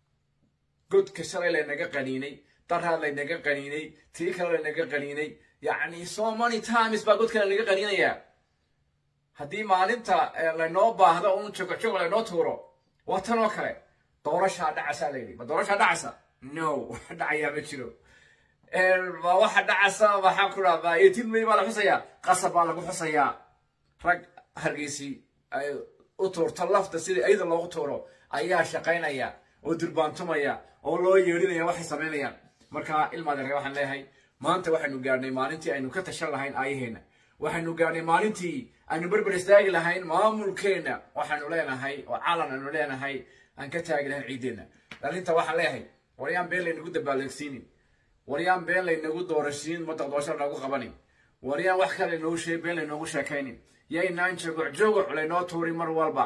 godka shalay laynaga qaniinay daraad laynaga qaniinay tii kale laynaga qaniinay yacni so many times baa godka laynaga qaniinayaa haddii maalinta laynoo baahdo un jogojogo laynoo tuuro waa tan oo kale doorashaa dhacasaa layidhi ma doorashaa dhacasa no wax dhacayaa ma jiro ma waxa dhacasa maxaan ku dhahdaa eighteen may baa la xusayaa qasab baa lagu xusayaa rag hargeysi ay u tuurto lafta sidii ayada loogu tuuro ayaa shaqaynaya oo durbaantumaya oo loo yeedhinaya waxay samaynayaan marka ilmaadeere waxaan leeyahay maanta waxaynu gaadhnay maalintii aynu ka tashan lahayn aayaheenna waxaynu gaadhnay maalintii aynu berber istaagi lahayn maamulkeenna waxaanu leenahay oo calan aynu leenahay aan ka taagi lahayn ciiddeenna dhalinta waxaan leeyahay waryaan been laynagu dabaaldeegsiinin waryaan been laynagu doorashiin madaq doorasho lanagu qabanin waryaan wax kale laynoogu sheeg been laynoogu sheekaynin yaynaan jogoc jogoc laynoo tuurin mar walba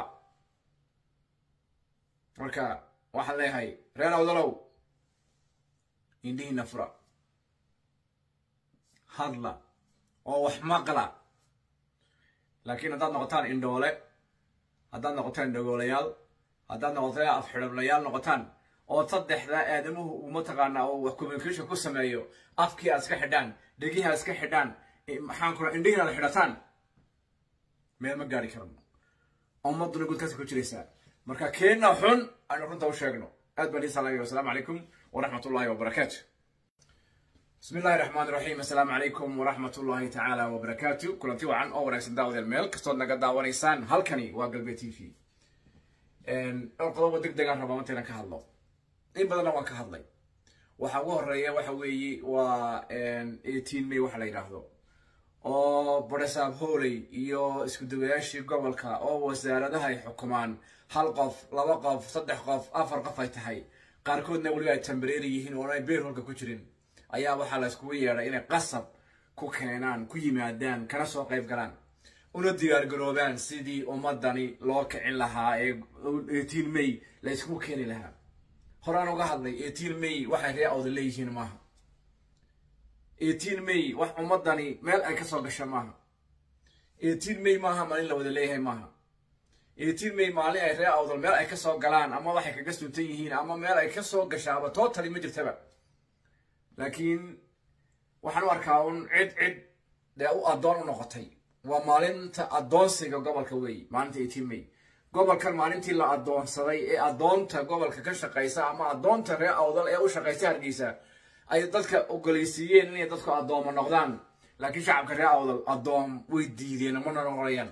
marka waxaan leeyahay reer awdalow indhihiina fura hadla oo wax maqla laakiin haddaad noqotaan indhoole haddaad noqotaan dhagoolayaal haddaad noqotaan afxidhablayaal noqotaan oo saddexda aadamuhu uu mataqaanaa oo wax communication ku sameeyo afkii aad iska xidhaan dhegihii aad iska xidhaan maxaan kula indhihiin aad xidhataan meel ma gaari karno ummadduna gudkaasi ku jiraysaa marka keenna xun aynu runta u sheegno aad baan idin salaamaya wasalaamu calaykum waraxmat ullahi wabarakaatu بسم الله الرحمن الرحيم السلام عليكم ورحمة الله تعالى وبركاته كلنتي وعن أو رئيس داود الميل كستود نقد داوانيسان هالكني وقلبي تي في إن القضاء ودق دقان ربما متنا كهالله إن بدنا وان كهالله وحوه الرئي وحوي و إن 18 مي وحلا يراهدو oo baresaab hooley iyo isku dawayaashii gobolka oo wasaaradaha ay xukumaan hal qof laba qof saddex qof afar qof ay tahay qaarkoodna weliba ay tambareeri yihiin oo ay beerholka ku jirin ayaa waxaa la iskugu yeedhay inay qasab ku keenaan ku yimaadaan kana soo qayb galaan una diyaargaroobaan sidii ummadani loo kicin lahaa ee eighteen may la iskugu keeni lahaa horaan uga hadlay eighteen may waxay ree awda leeyihiin maaha eighteen may wax ummadani meel ay kasoo gasho maaha eighteen may maaha maalin la wada leeyahay maaha eighteen may maalin ay ree awdal meel ay kasoo galaan ama waxay kaga suntan yihiin ama meel ay kasoo gashaaba tootali ma jirtaba laakiin waxaan u arkaa un cid cid dee u addoon u noqotay waa maalinta addoonsiga gobolka weey maalinta eighteen may gobolkan maalintii la addoonsaday ee addoonta gobolka ka shaqaysa ama addoonta ree awdal ee u shaqaysa hargeysa ay dadka ogoleysiiyeen inay dadku addooma noqdaan laakiin shacabka ree awdal addoom way diideen mana noqonayaan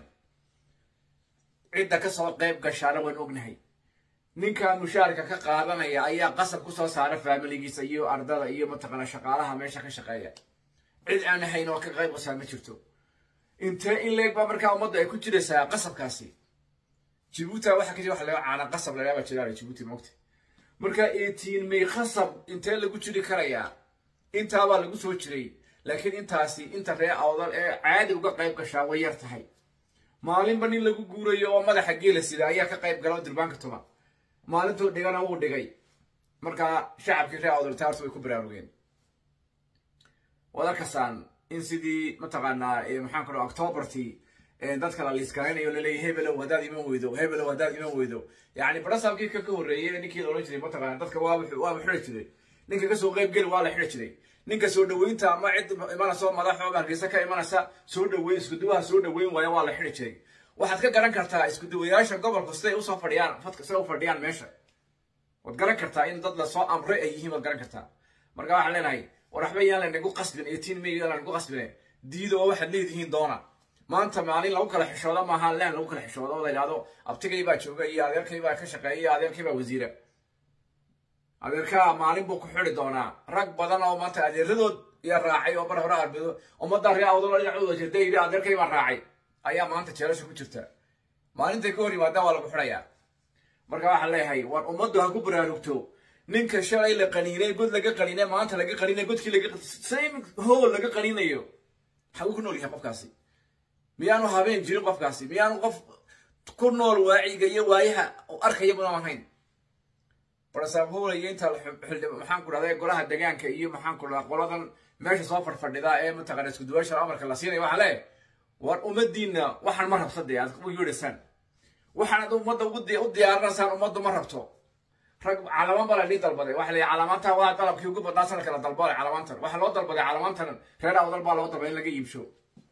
cidda kasoo qayb gashaana waan ognahay ninka mushaarka ka qaadanaya ayaa qasab kusoo saara faamiligiisa iyo ardada iyo mataqaana shaqaalaha meesha ka shaqeeya cid aan ahayn oo ka qayb qasaa ma jirto intee in leeg baa markaa ummadda ay ku jiraysaa qasabkaasi jibuuti waxa ka jira waxa laga caana qasab lagaaba jiraala jibuuti moogta marka eighteen may qasab intee lagu jiri karayaa intaabaa lagu soo jiray laakiin intaasi inta ree awdal ee caadi uga qayb gashaa way yar tahay maalinba nin lagu guurayo oo madaxa geela sida ayaa ka qayb gala oo dirbaanka tuma maalintuu dhigana wuu dhigay markaa shacabkii ree awdal taartu way ku baraarugeen waad arkasaan in sidii mataqaanaa maxaan ku dhaha octobertii dadka la liiskaraynayo laleeyahy hebelow haddaad iman weydo hebelow haddaad iman weydo yacni barasaabkii ka ka horreeyey ninkii la odhan jiray mataqaana dadka waaba waaba xidhi jiray ninka kasoo qayb geli waa la xidhi jiray ninka soo dhaweynta ama cid imanaysa madaxooba hargeysa ka imanaysa soo dhaweyn iskuduwaha soo dhaweyn waaya waa la xidhi jiray waxaad ka garan kartaa iskuduwayaasha gobolku siday usoo fadhiyaan fadka siday u fadhiyaan meesha waad garan kartaa in dad lasoo amray ay yihiin waad garan kartaa marka waxaan leenahay war waxba yaan laynagu qasbin eighteen may yaan laynagu qasbine diida oo waxaad leedihiin doona maanta maalin lagu kala xishoodo maaha leen lagu kala xishoodo oo la yidhahdo abtigay baa jooga iyo adeerkay baa ka shaqeeya iyo adeerkay baa wasiira adeerkaa maalin buu ku xidi doonaa rag badan oo maanta adeeradood iyo raacay oo bar hore arbedo ummadda ree awdalo dhinacooda jirta yidhi adeerkay baa raacay ayaa maanta jeelasha ku jirta maalintay ka hor yimaadaan waa lagu xidhayaa marka waxaan leeyahay war ummaddu ha ku baraarugto ninka shalay la qaniinay god laga qaniinay maanta laga qaniinay godkii laga same hool laga qaniinayo xaguu ku nool yahay qofkaasi miyaanu habeen jirin qofkaasi miyaanu qof ku nool waaciga iyo waayaha arkaya mudan ahayn barasaab hool iyo inta maxaan ku dhahday golaha degaanka iyo maxaan ku dhahdaa qoladan meesha soo fadhfadhida ee mataqana isku duwaasha amarka la siinaya waxaa leeyahay war ummadiina waxaan ma rabta dee aad u yeedhaysaan waxaanad ummadda u diyaarinaysaan ummaddu ma rabto rag calamaan baa la dhii dalbaday waxa la calamaantan waa dalabkii ugu badnaa sanadka la dalbaday calamaantan waxaa loo dalbaday calamaantan reer awdal baa loo dalbaday in laga iibsho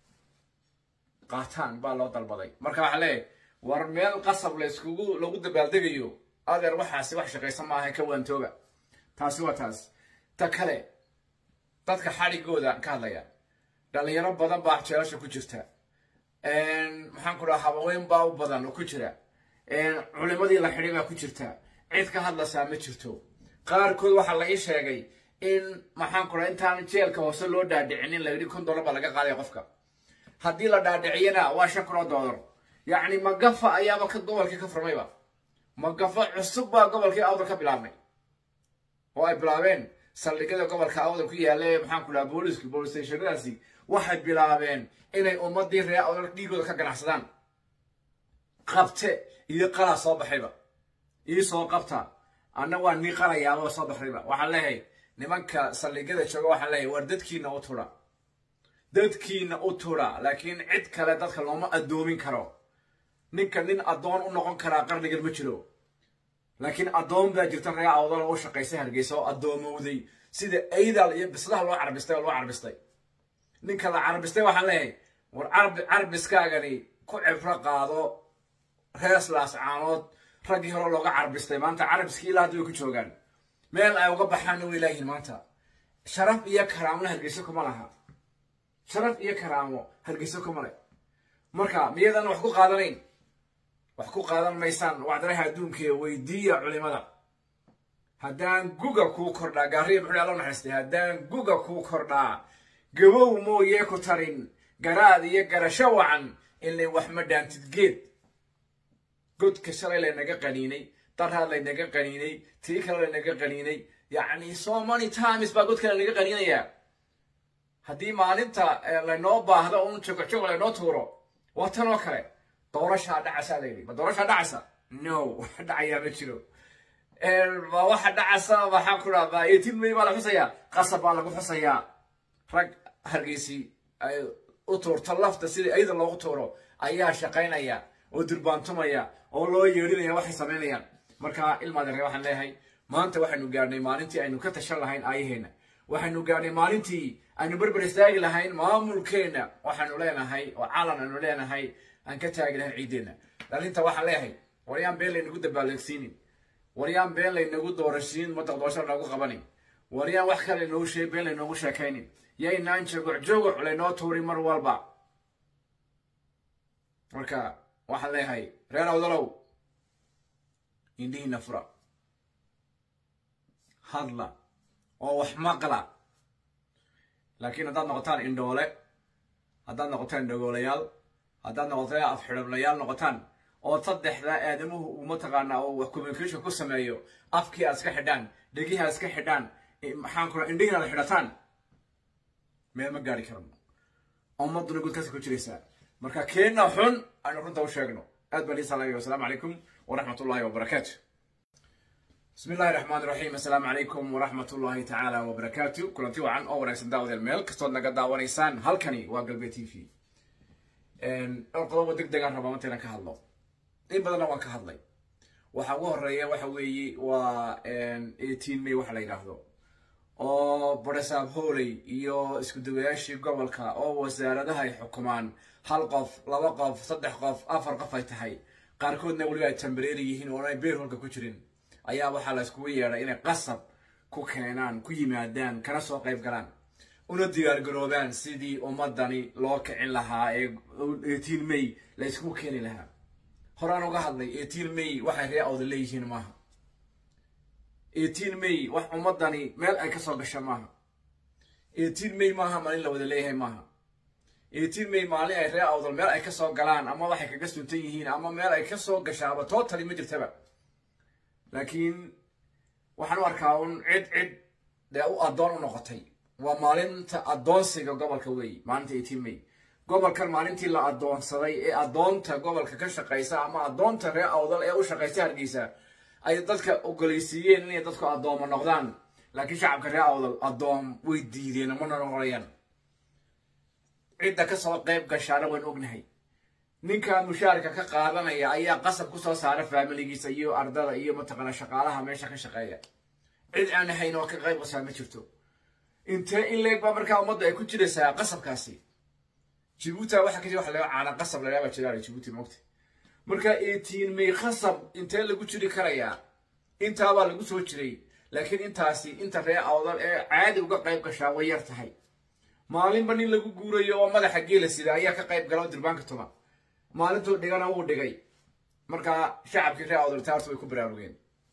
qaataan baa loo dalbaday marka waxaa leeyahay war meel qasab la iskugu lagu dabaaldegayo adeer waxaasi wax shaqaysan maaha ka waantooga taasi waa taas ta kale dadka xadhigooda ka hadlaya dhalinyaro badan baa jeelasha ku jirta maxaan ku dhaha habaweyn baa u badan oo ku jira culimadii la xidhay baa ku jirta cid ka hadlaysaa ma jirto qaarkood waxaa la ii sheegay in maxaan ku dhaha intaan jeelka hoose loo dhaadhicinin la yidhi kun dollar baa laga qaadaya qofka haddii la dhaadhiciyana waa shan kun oo dollar yacni magafa ayaaba ka gobolkii ka furmayba magafa cusub baa gobolkii awdal ka bilaabmay oo ay bilaabeen saldhigyada gobolka awdal ku yaalla ee maxaan ku dhaha booliisku boolistationadaasi waxay bilaabeen inay ummadii ree awdal dhiigooda ka ganacsadaan qabte iyo qalaa soo baxayba ii soo qabta anna waa nii qalayaaba soo baxayba waxaan leeyahay nimanka saldhigyada jooga waxaan leeyahay war dadkiina u tudha dadkiina u tudha laakiin cid kale dadka looma addoomin karo ninka nin addoon u noqon karaa qarnigan ma jiro laakiin addoon baa jirta ree awdal oo u shaqaysay hargeysa oo addoomowday sida aydaal iyo bislaha loo carbistay oo loo carbistay ninka la carbistay waxaan leeyahay war carbiskaagani ku cibro qaado reeslaas caanood raggii hore looga carbistay maanta carabiskii ilaa hadda way ku joogaan meel ay uga baxaanna way laayihiin maanta sharaf iyo karaamona hargeyso kuma laha sharaf iyo karaamo hargeyso kuma leh marka miyadan wax ku qaadanayn wax ku qaadan maysaan wacdaraha adduunkae weydiiya culimada haddaan guga kuu kordhaa gaariya muxuu alla naxariistay haddaan guga kuu kordhaa gabow mooyee ku tarin garaad iyo garasho wacan ilay wax ma dhaantid geed godka shalay laynaga qaniinay daraad laynaga qaniinay tii kale laynaga qaniinay yacni so many times baa godka laynaga qaniinayaa haddii maalinta laynoo baahdo un jogojogo laynoo tuuro waa tan oo kale doorashaa dhacasa layidhi ma doorashaa dhacasa no wax dhacayaa ma jiro ma waxa dhacasa maxaan ku dhahdaa eighteen may baa la xusayaa qasab baa lagu xusayaa rag hargeysi ay u tuurto lafta sidii ayada loogu tuuro ayaa shaqaynaya oo durbaantumaya oo loo yeedhinaya waxay samaynayaan marka ilmaadeere waxaan leeyahay maanta waxaynu gaadhnay maalintii aynu ka tashan lahayn aayaheenna waxaynu gaadhnay maalintii aynu berber istaagi lahayn maamulkeenna waxaanu leenahay oo calan aynu leenahay aan ka taagi lahayn ciiddeenna dhalinta waxaan leeyahay waryaan been laynagu dabaalegsiinin waryaan been laynagu doorashiin madaq doorasho lanoogu qabanin waryaan wax kale laynoogu sheeg been laynoogu sheekaynin yaynaan jogoc jogoc laynoo tuurin mar walba marka waxaan leeyahay reer awdalow indhihiina fura hadla oo wax maqla laakiin haddaad noqotaan indhoole haddaad noqotaan dhagoolayaal haddaad noqotaan afxidhablayaal noqotaan oo saddexda aadamuhu uu mataqaanaa oo wax communication ku sameeyo afkii aad iska xidhaan dhegihi aad iska xidhaan maxaan kula indhihiin aad xidhataan meel ma gaari karno ummaduna gudkaasi ku jiraysaa marka keenna xun aynu runta u sheegno aad baan ii salaamaya wasalaamu calaykum waraxmat ullahi wabarakaatu بسم الله الرحمن الرحيم السلام عليكم ورحمة الله تعالى وبركاته كلنتي وعن أو ونكسن داود الميل كستود نقد داوانيسان هالكني وقلبي تي في إن القضاء دق دقان ربما متنا كهالله إن بدنا وان كهالله وحوه الرئي وحوي و إن 18 مي وحلا يراهدو oo barasaab hooley iyo isku dawayaashii gobolka oo wasaaradaha ay xukumaan hal qof laba qof saddex qof afar qof ay tahay qaarkoodna weliba ay tambareeri yihiin oo ay beer holka ku jirin ayaa waxaa la iskugu yeedhay inay qasab ku keenaan ku yimaadaan kana soo qayb galaan una diyaargaroobaan sidii ummadani loo kicin lahaa ee eighteen may la iskugu keeni lahaa horaan uga hadlay eighteen may waxay ree awda leeyihiin maaha eighteen may wax ummadani meel ay kasoo gasha maaha eighteen may maaha maalin la wada leeyahay maaha eighteen may maalin ay ree awdal meel ay kasoo galaan ama waxay kaga suntan yihiin ama meel ay kasoo gashaaba totally ma jirtaba laakiin waxaan u arkaa un cid cid dee u addoon u noqotay waa maalinta addoonsiga gobolka weeye maalinta eighteen may gobolkan maalintii la addoonsaday ee addoonta gobolka ka shaqaysa ama addoonta ree awdal ee u shaqaysa hargeysa ay dadka ogoleysiiyeen inay dadku addooma noqdaan laakiin shacabka ree awdal addoom way diideen mana noqonayaan cidda kasoo qayb gashaana waan ognahay ninka mushaarka ka qaadanaya ayaa qasab kusoo saara faamiligiisa iyo ardada iyo mataqaana shaqaalaha meesha ka shaqeeya cid aan ahayn oo ka qayb qasaa ma jirto intee in leeg baa markaa ummadda ay ku jiraysaa qasabkaasi jibuuti waxa ka jira waxa laga caana qasab lagaaba jiraan jibuuti moogta marka eighteen may qasab intee lagu jiri karayaa intaabaa lagu soo jiray laakiin intaasi inta ree awdal ee caadi uga qayb gashaa way yar tahay maalinba nin lagu guurayo oo madaxa geela sida ayaa ka qayb gala oo dirbaanka tuma maalintuu dhigana wuu dhigay markaa shacabkii ree awdal taartu way ku baraarugeen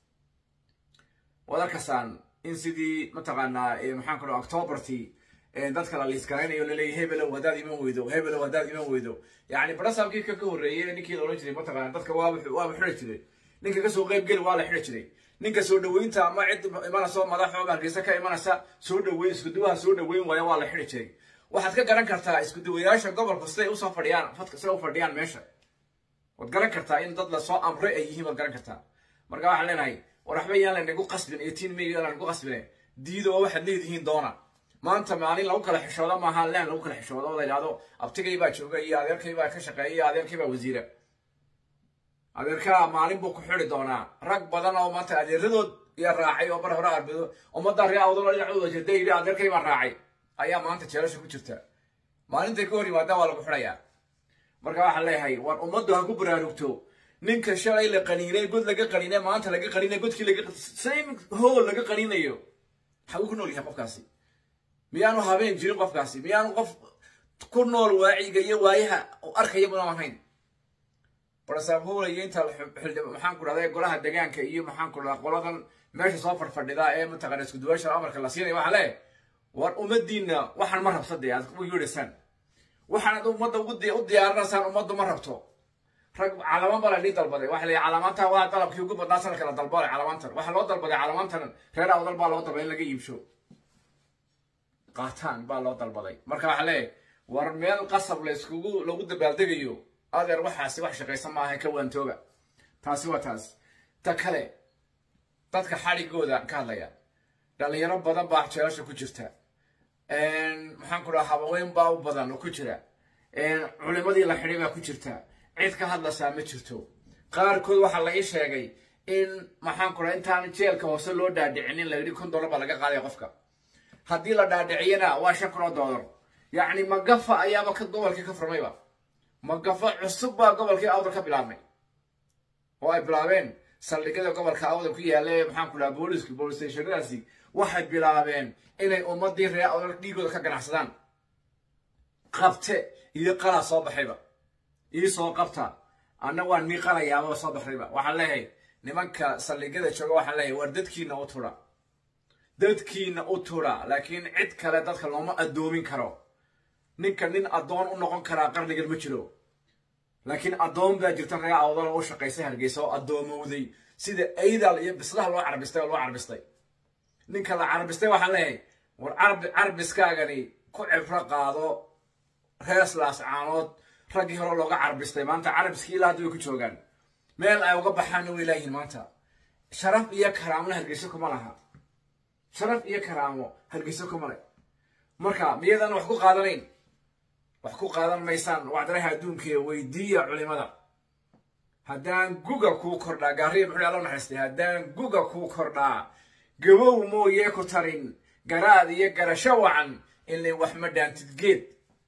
waad arkasaan in sidii mataqaanaa maxaan ku dhaha octobertii dadka la liisgaraynayo laleeyahy hebelow haddaad iman weydo hebelow haddaad iman weydo yacni barasaabkii ka ka horreeyey ninkii la odhan jiray mataqaana dadka waaba waaba xidhi jiray ninka kasoo qayb geli waa la xidhi jiray ninka soo dhaweynta ama cid imanaysa madaxooba hargeysa ka imanaysa soo dhaweyn isku duwaha soo dhaweyn waaya waa la xidhi jiray waxaad ka garan kartaa isku duwayaasha gobolku siday usoo fadhiyaan fadka siday u fadhiyaan meesha waad garan kartaa in dad lasoo amray ay yihiin waad garan kartaa marka waxaan leenahay war waxba yaan laynagu qasbin eighteen may yaan laynagu qasbine diida oo waxaad leedihiin doona maanta maalin lagu kala xishoodo maaha leen lagu kala xishoodo oo la yidhahdo abtigay baa jooga iyo adeerkay baa ka shaqeeya iyo adeerkay baa wasiira adeerkaa maalin buu ku xidi doonaa rag badan oo maanta adeeradood iyo raacay oo bar hore arbedo ummadda ree awdalo dhinacooda jeeda yidhi adeerkay baa raacay ayaa maanta jeelasha ku jirta maalintay ka hor yimaadaan waa lagu xidhayaa marka waxaan leeyahay war ummaddu ha ku baraarugto ninka shalay la qaniinay god laga qaniinay maanta laga qaniinay godkii laga same hool laga qaniinayo xaguu ku nool yahay qofkaasi miyaanu habeen jirin qofkaasi miyaanu qof ku nool waaciga iyo waayaha arkaya muna ahayn barasaab howlaya inta maxaan ku dhahday golaha degaanka iyo maxaan ku dhahdaa qoladan meesha soo fadhfadhida ee mataqana isku duwaasha amarka la siinaya waxaa leeyahay war ummadiinna waxaan ma rabsadee aad u yeedhaysaan waxaanad ummadda u diyaarinaysaan ummaddu ma rabto rag calamaan baa la dhii dalbaday waxa la yidhi calamaantan waa dalabkii ugu badnaa sanadka la dalbale calamaantan waxaa loo dalbaday calamaantan reer awdal baa loo dalbaday in laga iibsho qaataan baa loo dalbaday marka waxaa leeyahay war meel qasab layskugu lagu dabaaldegayo adeer waxaasi wax shaqaysan maaha ka waantooga taasi waa taas ta kale dadka xadhigooda ka hadlaya dhalinyaro badan baa jeelasha ku jirta maxaan ku dhaha habaweyn baa u badan oo ku jira culimadii la xidhay baa ku jirta cid ka hadlaysaa ma jirto qaarkood waxaa la ii sheegay in maxaan ku dhaha intaan jeelka hoose loo dhaadhicinin la yidhi kun dollar baa laga qaadaya qofka haddii la dhaadhiciyana waa shan kun oo dollar yacni magafa ayaaba ka gobolkii ka furmayba magafa cusub baa gobolkii awdal ka bilaabmay oo ay bilaabeen saldhigyada gobolka awdal ku yaalla ee maxaan ku dhaha booliska boolistationadaasi waxay bilaabeen inay ummadii reer awdal dhiigooda ka ganacsadaan qabte iyo qalaa soo baxayba ii soo qabta anna waa nii qalayaaba soo baxayba waxaan leeyahay nimanka saldhigyada jooga waxaan leeyahay war dadkiina u tudha dadkiina u tudha laakiin cid kale dadka looma addoomin karo ninka nin addoon u noqon karaa qarnigan ma jiro laakiin addoon baa jirta reer awdal oo u shaqaysay hargeysa oo addoomowday sida aydal iyo bislaha loo carbistay oo loo carbistay ninka la carbistay waxaan leeyahay war carbiskaagani ku cibro qaado reeslaas caanood raggii hore looga carbistay maanta carabiskii ilaa hadda way ku joogaan meel ay uga baxaanna way laayihiin maanta sharaf iyo karaamona hargeyso kuma laha sharaf iyo karaamo hargeyso kuma le marka miyadan wax ku qaadanayn wax ku qaadan maysaan wacdaraha adduunkaee weydiiya culimada haddaan guga kuu kordhaa gaariya muxuu alla naxariistay haddaan guga kuu kordhaa gabow mooyee ku tarin garaad iyo garasho wacan ilay wax ma dhaantid geed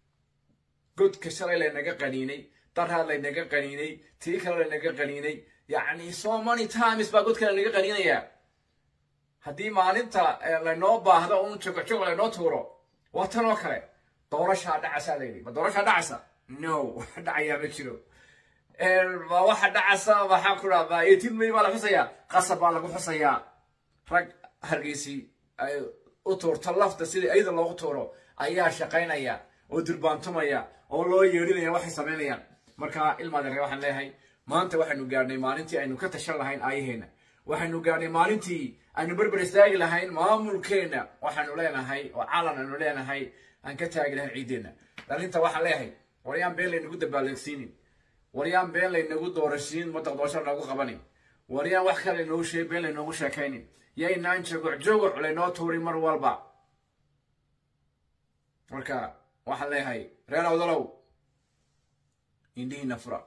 godka shalay laynaga qaniinay daraad laynaga qaniinay tii kale laynaga qaniinay yacni so many times baa godka laynaga qaniinayaa haddii maalinta laynoo baahdo un jogojogo laynoo tuuro waa tan oo kale doorashaa dhacaysaa layidhi ma doorashaa dhacaysa no wax dhacayaa ma jiro ma waxa dhacaysa maxaan ku dhaha eighteen may baa la xusayaa qasab baa lagu xusayaa rag hargeysi ay u tuurto lafta sidii ayada loogu tuuro ayaa shaqaynaya oo durbaantumaya oo loo yeedhinaya waxay samaynayaan marka ilmaadeere waxaan leeyahay maanta waxaynu gaadhnay maalintii aynu ka tashan lahayn aayaheena waxaynu gaadhnay maalintii aynu berber istaagi lahayn maamulkeenna waxaanu leenahay oo calan aynu leenahay aan ka taagi lahayn ciiddeenna dhalinta waxaan leeyahay waryaan been laynagu dabaaldeegsiinin waryaan been laynagu doorashiin madaqdoosho loogu qabanin waryaan wax kale laynoogu sheeg been laynoogu sheekaynin yaynaan jogoc jogoc laynoo tuurin mar walba marka waxaan leeyahay reer awdalow indhihiina fura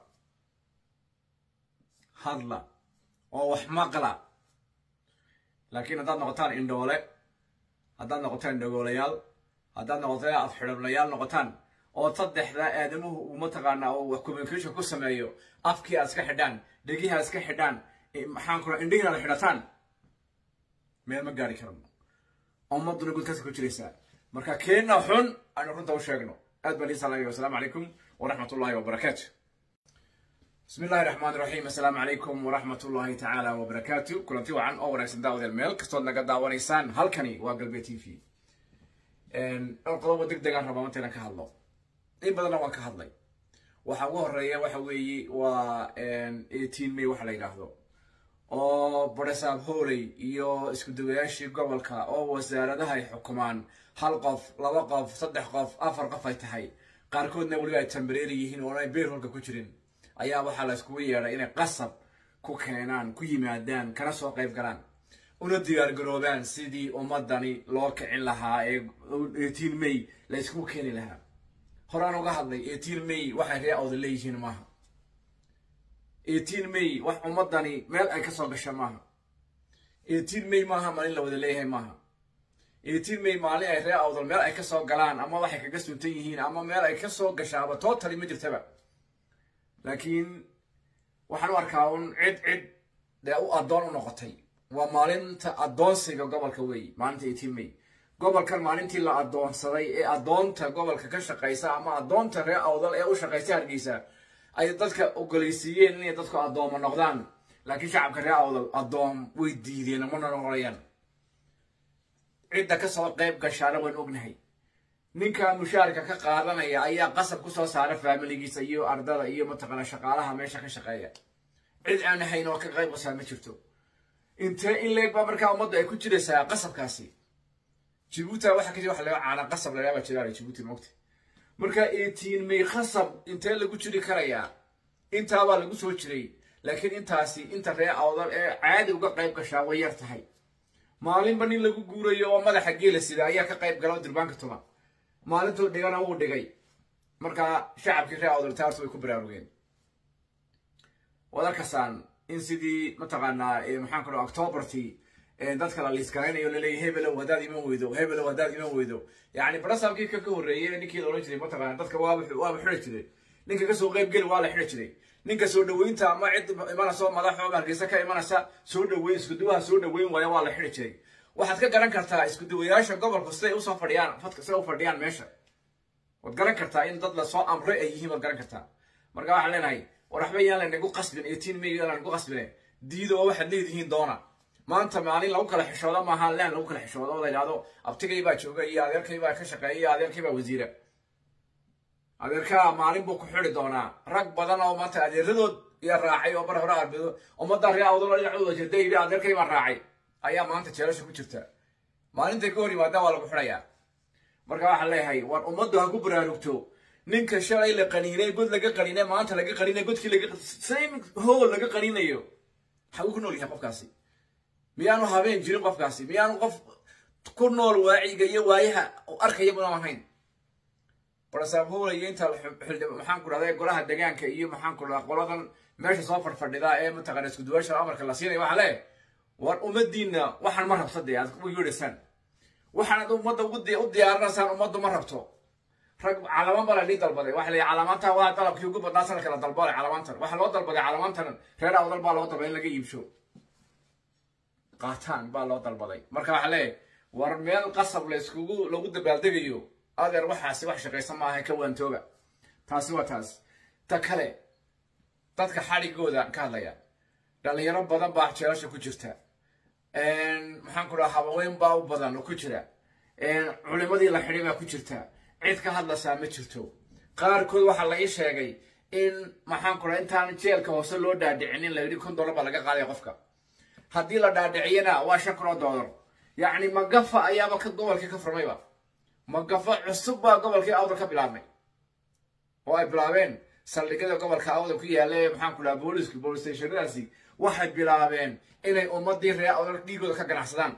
hadla oo wax maqla laakiin haddaad noqotaan indhoole haddaad noqotaan dhagoolayaal haddaad noqotaan afxidhablayaal noqotaan oo saddexda aadamuhu uu mataqaanaa oo wax communication ku sameeyo afkii aad iska xidhaan dhegihi aad iska xidhaan maxaan kula indhihiin aad xidhataan meel ma gaari karno ummaduna gudkaasi ku jiraysaa marka keenna xun aynu runta u sheegno aad baan iin salaamaya wasalaamu calaykum waraxmat ullahi wabarakaatu بسم الله الرحمن الرحيم السلام عليكم ورحمة الله تعالى وبركاته كلنتي وعن أو ونكسن داود الميل كستون نقد داوانيسان هالكني وقلبي تي في إن القضاء دق دقان ربما انتنا كهالله إن بدنا وان كهالله waxa ugu horeeya waxa weeye waa eighteen may waxa la yidhaahdo oo boresaab hooley iyo isku dawayaashii gobolka oo wasaaradaha ay xukumaan hal qof laba qof saddex qof afar qof ay tahay qaarkoodna weliba ay tambareeri yihiin oo ay beer holka ku jirin ayaa waxaa la iskugu yeedhay inay qasab ku keenaan ku yimaadaan kana soo qayb galaan una diyaargaroobaan sidii ummadani loo kicin lahaa ee eighteen may la iskugu keeni lahaa horaan uga hadlay eighteen may waxay ree awda leeyihiin maaha eighteen may wax ummadani meel ay kasoo gasha maaha eighteen may maaha maalin la wada leeyahay maaha eighteen may maalin ay ree awdal meel ay kasoo galaan ama waxay kaga suntan yihiin ama meel ay kasoo gashaaba totally ma jirtaba laakiin waxaan u arkaa un cid cid dee u addoon u noqotay waa maalinta addoonsiga gobolka weeye maalinta eighteen may gobolkan maalintii la addoonsaday ee addoonta gobolka ka shaqaysa ama addoonta reer awdal ee u shaqaysa hargeysa ay dadka ogoleysiiyeen inay dadku addooma noqdaan laakiin shacabka reer awdal addoom way diideen mana noqonayaan cidda kasoo qayb gashaana waan ognahay ninka mushaarka ka qaadanaya ayaa qasab kusoo saara faamiligiisa iyo ardada iyo mataqaana shaqaalaha meesha ka shaqeeya cid aan ahayn oo ka qayb qasaa ma jirto intee in leeg baa markaa ummadda ay ku jiraysaa qasabkaasi jibuuti waxa ka jira waxa laga caana qasab lagaaba jiraan jibuuti mogta marka eighteen may qasab intee lagu jiri karayaa intaabaa lagu soo jiray laakiin intaasi inta ree awdal ee caadi uga qayb gashaa way yar tahay maalinba nin lagu guurayo oo madaxa geela sida ayaa ka qayb gala durbaanka tuma maalintuu dhigana wuu dhigay markaa shacabkii ree awdal taartu way ku baraarugeen waad arkasaan in sidii mataqaanaa maxaan ku dhaha octobertii dadka la liisgaraynayo laleeyahy hebelow haddaad iman weydo hebelow haddaad iman weydo yacni barasamkii ka ka horreeyey ninkii la odhan jiray mataqaana dadka waaba waaba xidhi jiray ninka kasoo qayb geli waa la xidhi jiray ninka soo dhaweynta ama cid imanaysa madaxo hargeysa ka imanaysa soo dhaweyn iskuduwaha soo dhaweyn waaya waa la xidhi jiray waxaad ka garan kartaa iskuduwayaasha gobolku siday usoo fadhiyaan fadka siday u fadhiyaan meesha waad garan kartaa in dad lasoo amray ay yihiin waad garan kartaa marka waxaan leenahay war waxba yaan laynagu qasbin eighteen may yaan laynagu qasbine diida oo waxaad leedihiin doona maanta maalin lagu kala xishoodo maaha leen lagu kala xishoodo oo la yidhahdo abtigay baa jooga iyo adeerkay baa ka shaqeeya iyo adeerkay baa wasiira adeerkaa maalin buu ku xidi doonaa rag badan oo maanta adeeradood iyo raacay oo bar hore arbeedo ummadda ree awdalo dhinacooda jirta yidhi adeerkay baan raacay ayaa maanta jeelasha ku jirta maalintay ka hor yimaadaan waa lagu xidhayaa marka waxaan leeyahay war ummaddu ha ku baraarugto ninka shalay la qaniinay god laga qaniinay maanta laga qaniinay godkii laga same hool laga qaniinayo xaguu ku nool yahay qofkaasi miyaanu habeen jirin qofkaasi miyaanu qof ku nool waaciga iyo waayaha arkaya muna ahayn barasaabhowlaya inta maxaan ku dhahda golaha degaanka iyo maxaan ku dhahda qoladan meesha soo fadhfadhida ee mataqana isku duwaasha amarka la siinaya waxaa leeyahay war ummadiinna waxaan ma rabto dee aad u yeedhaysaan waxaanad ummadda u diyaarinaysaan ummaddu ma rabto rag calamaan baa la dhii dalbaday waxa la yidhi calamaantan waa dalabkii ugu badnaa sanadka la dalbalay calamaantan waxaa loo dalbaday calamaantan reer awdal baa loo dalbaday in laga iibsho qaataan baa loo dalbaday marka waxaa leeyahay war meel qasab la iskugu lagu dabaaldegayo adeer waxaasi wax shaqaysan maaha ka waantooga taasi waa taas ta kale dadka xadhigooda ka hadlaya dhalinyaro badan baa jeelasha ku jirta maxaan ku dhaha habaweyn baa u badan oo ku jira culimadii la xidhay baa ku jirta cid ka hadlaysaa ma jirto qaarkood waxaa la ii sheegay in maxaan ku dhaha intaan jeelka hoose loo dhaadhicinin la yidhi kun dollar baa laga qaadaya qofka haddii la dhaadhiciyana waa shan kun oo dollar yacni magafa ayaaba ka gobolkii ka furmayba magafa cusub baa gobolkii awdal ka bilaabmay oo ay bilaabeen saldhigyada gobolka awdal ku yaalla ee maxaan ku dhaha booliisku bolis stationadaasi waxay bilaabeen inay ummadii reer awdal dhiigooda ka ganacsadaan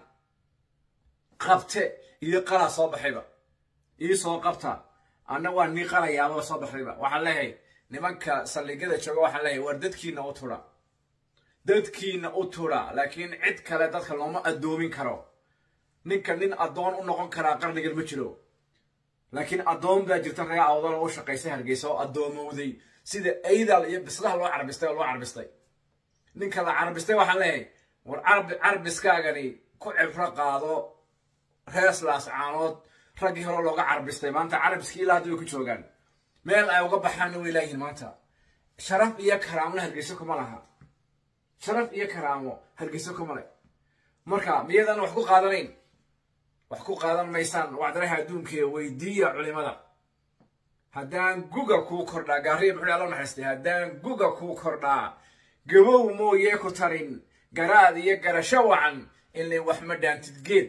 qabte iyo qalaa soo baxayba ii soo qabta anna waa nii qalayaababa soo baxdayba waxaan leeyahay nimanka saldhigyada jooga waxaan leeyahay war dadkiina u tudha dadkiina u tudha laakiin cid kale dadka looma addoomin karo ninka nin addoon u noqon karaa qarnigan ma jiro laakiin addoon baa jirta reer awdal oo u shaqaysay hargeysa oo addoomowday sida aydal iyo bislaha loo carbistay oo loo carbistay ninka la carbistay waxaan leeyahay war carbiskaagani ku cibro qaado reeslaas caanood raggii hore looga carbistay maanta carabiskii ilaa hadda way ku joogaan meel ay uga baxaanna way laayihin maanta sharaf iyo karaamona hargeyso kuma laha sharaf iyo karaamo hargeyso kuma le marka miyadan wax ku qaadanayn wax ku qaadan maysaan wacdaraha adduunkaee weydiiya culimada haddaan guga kuu kordhaa gaariya muxuu allo naxariistay haddaan guga kuu kordhaa gabow mooyee ku tarin garaad iyo garasho wacan ilay wax ma dhaantid geed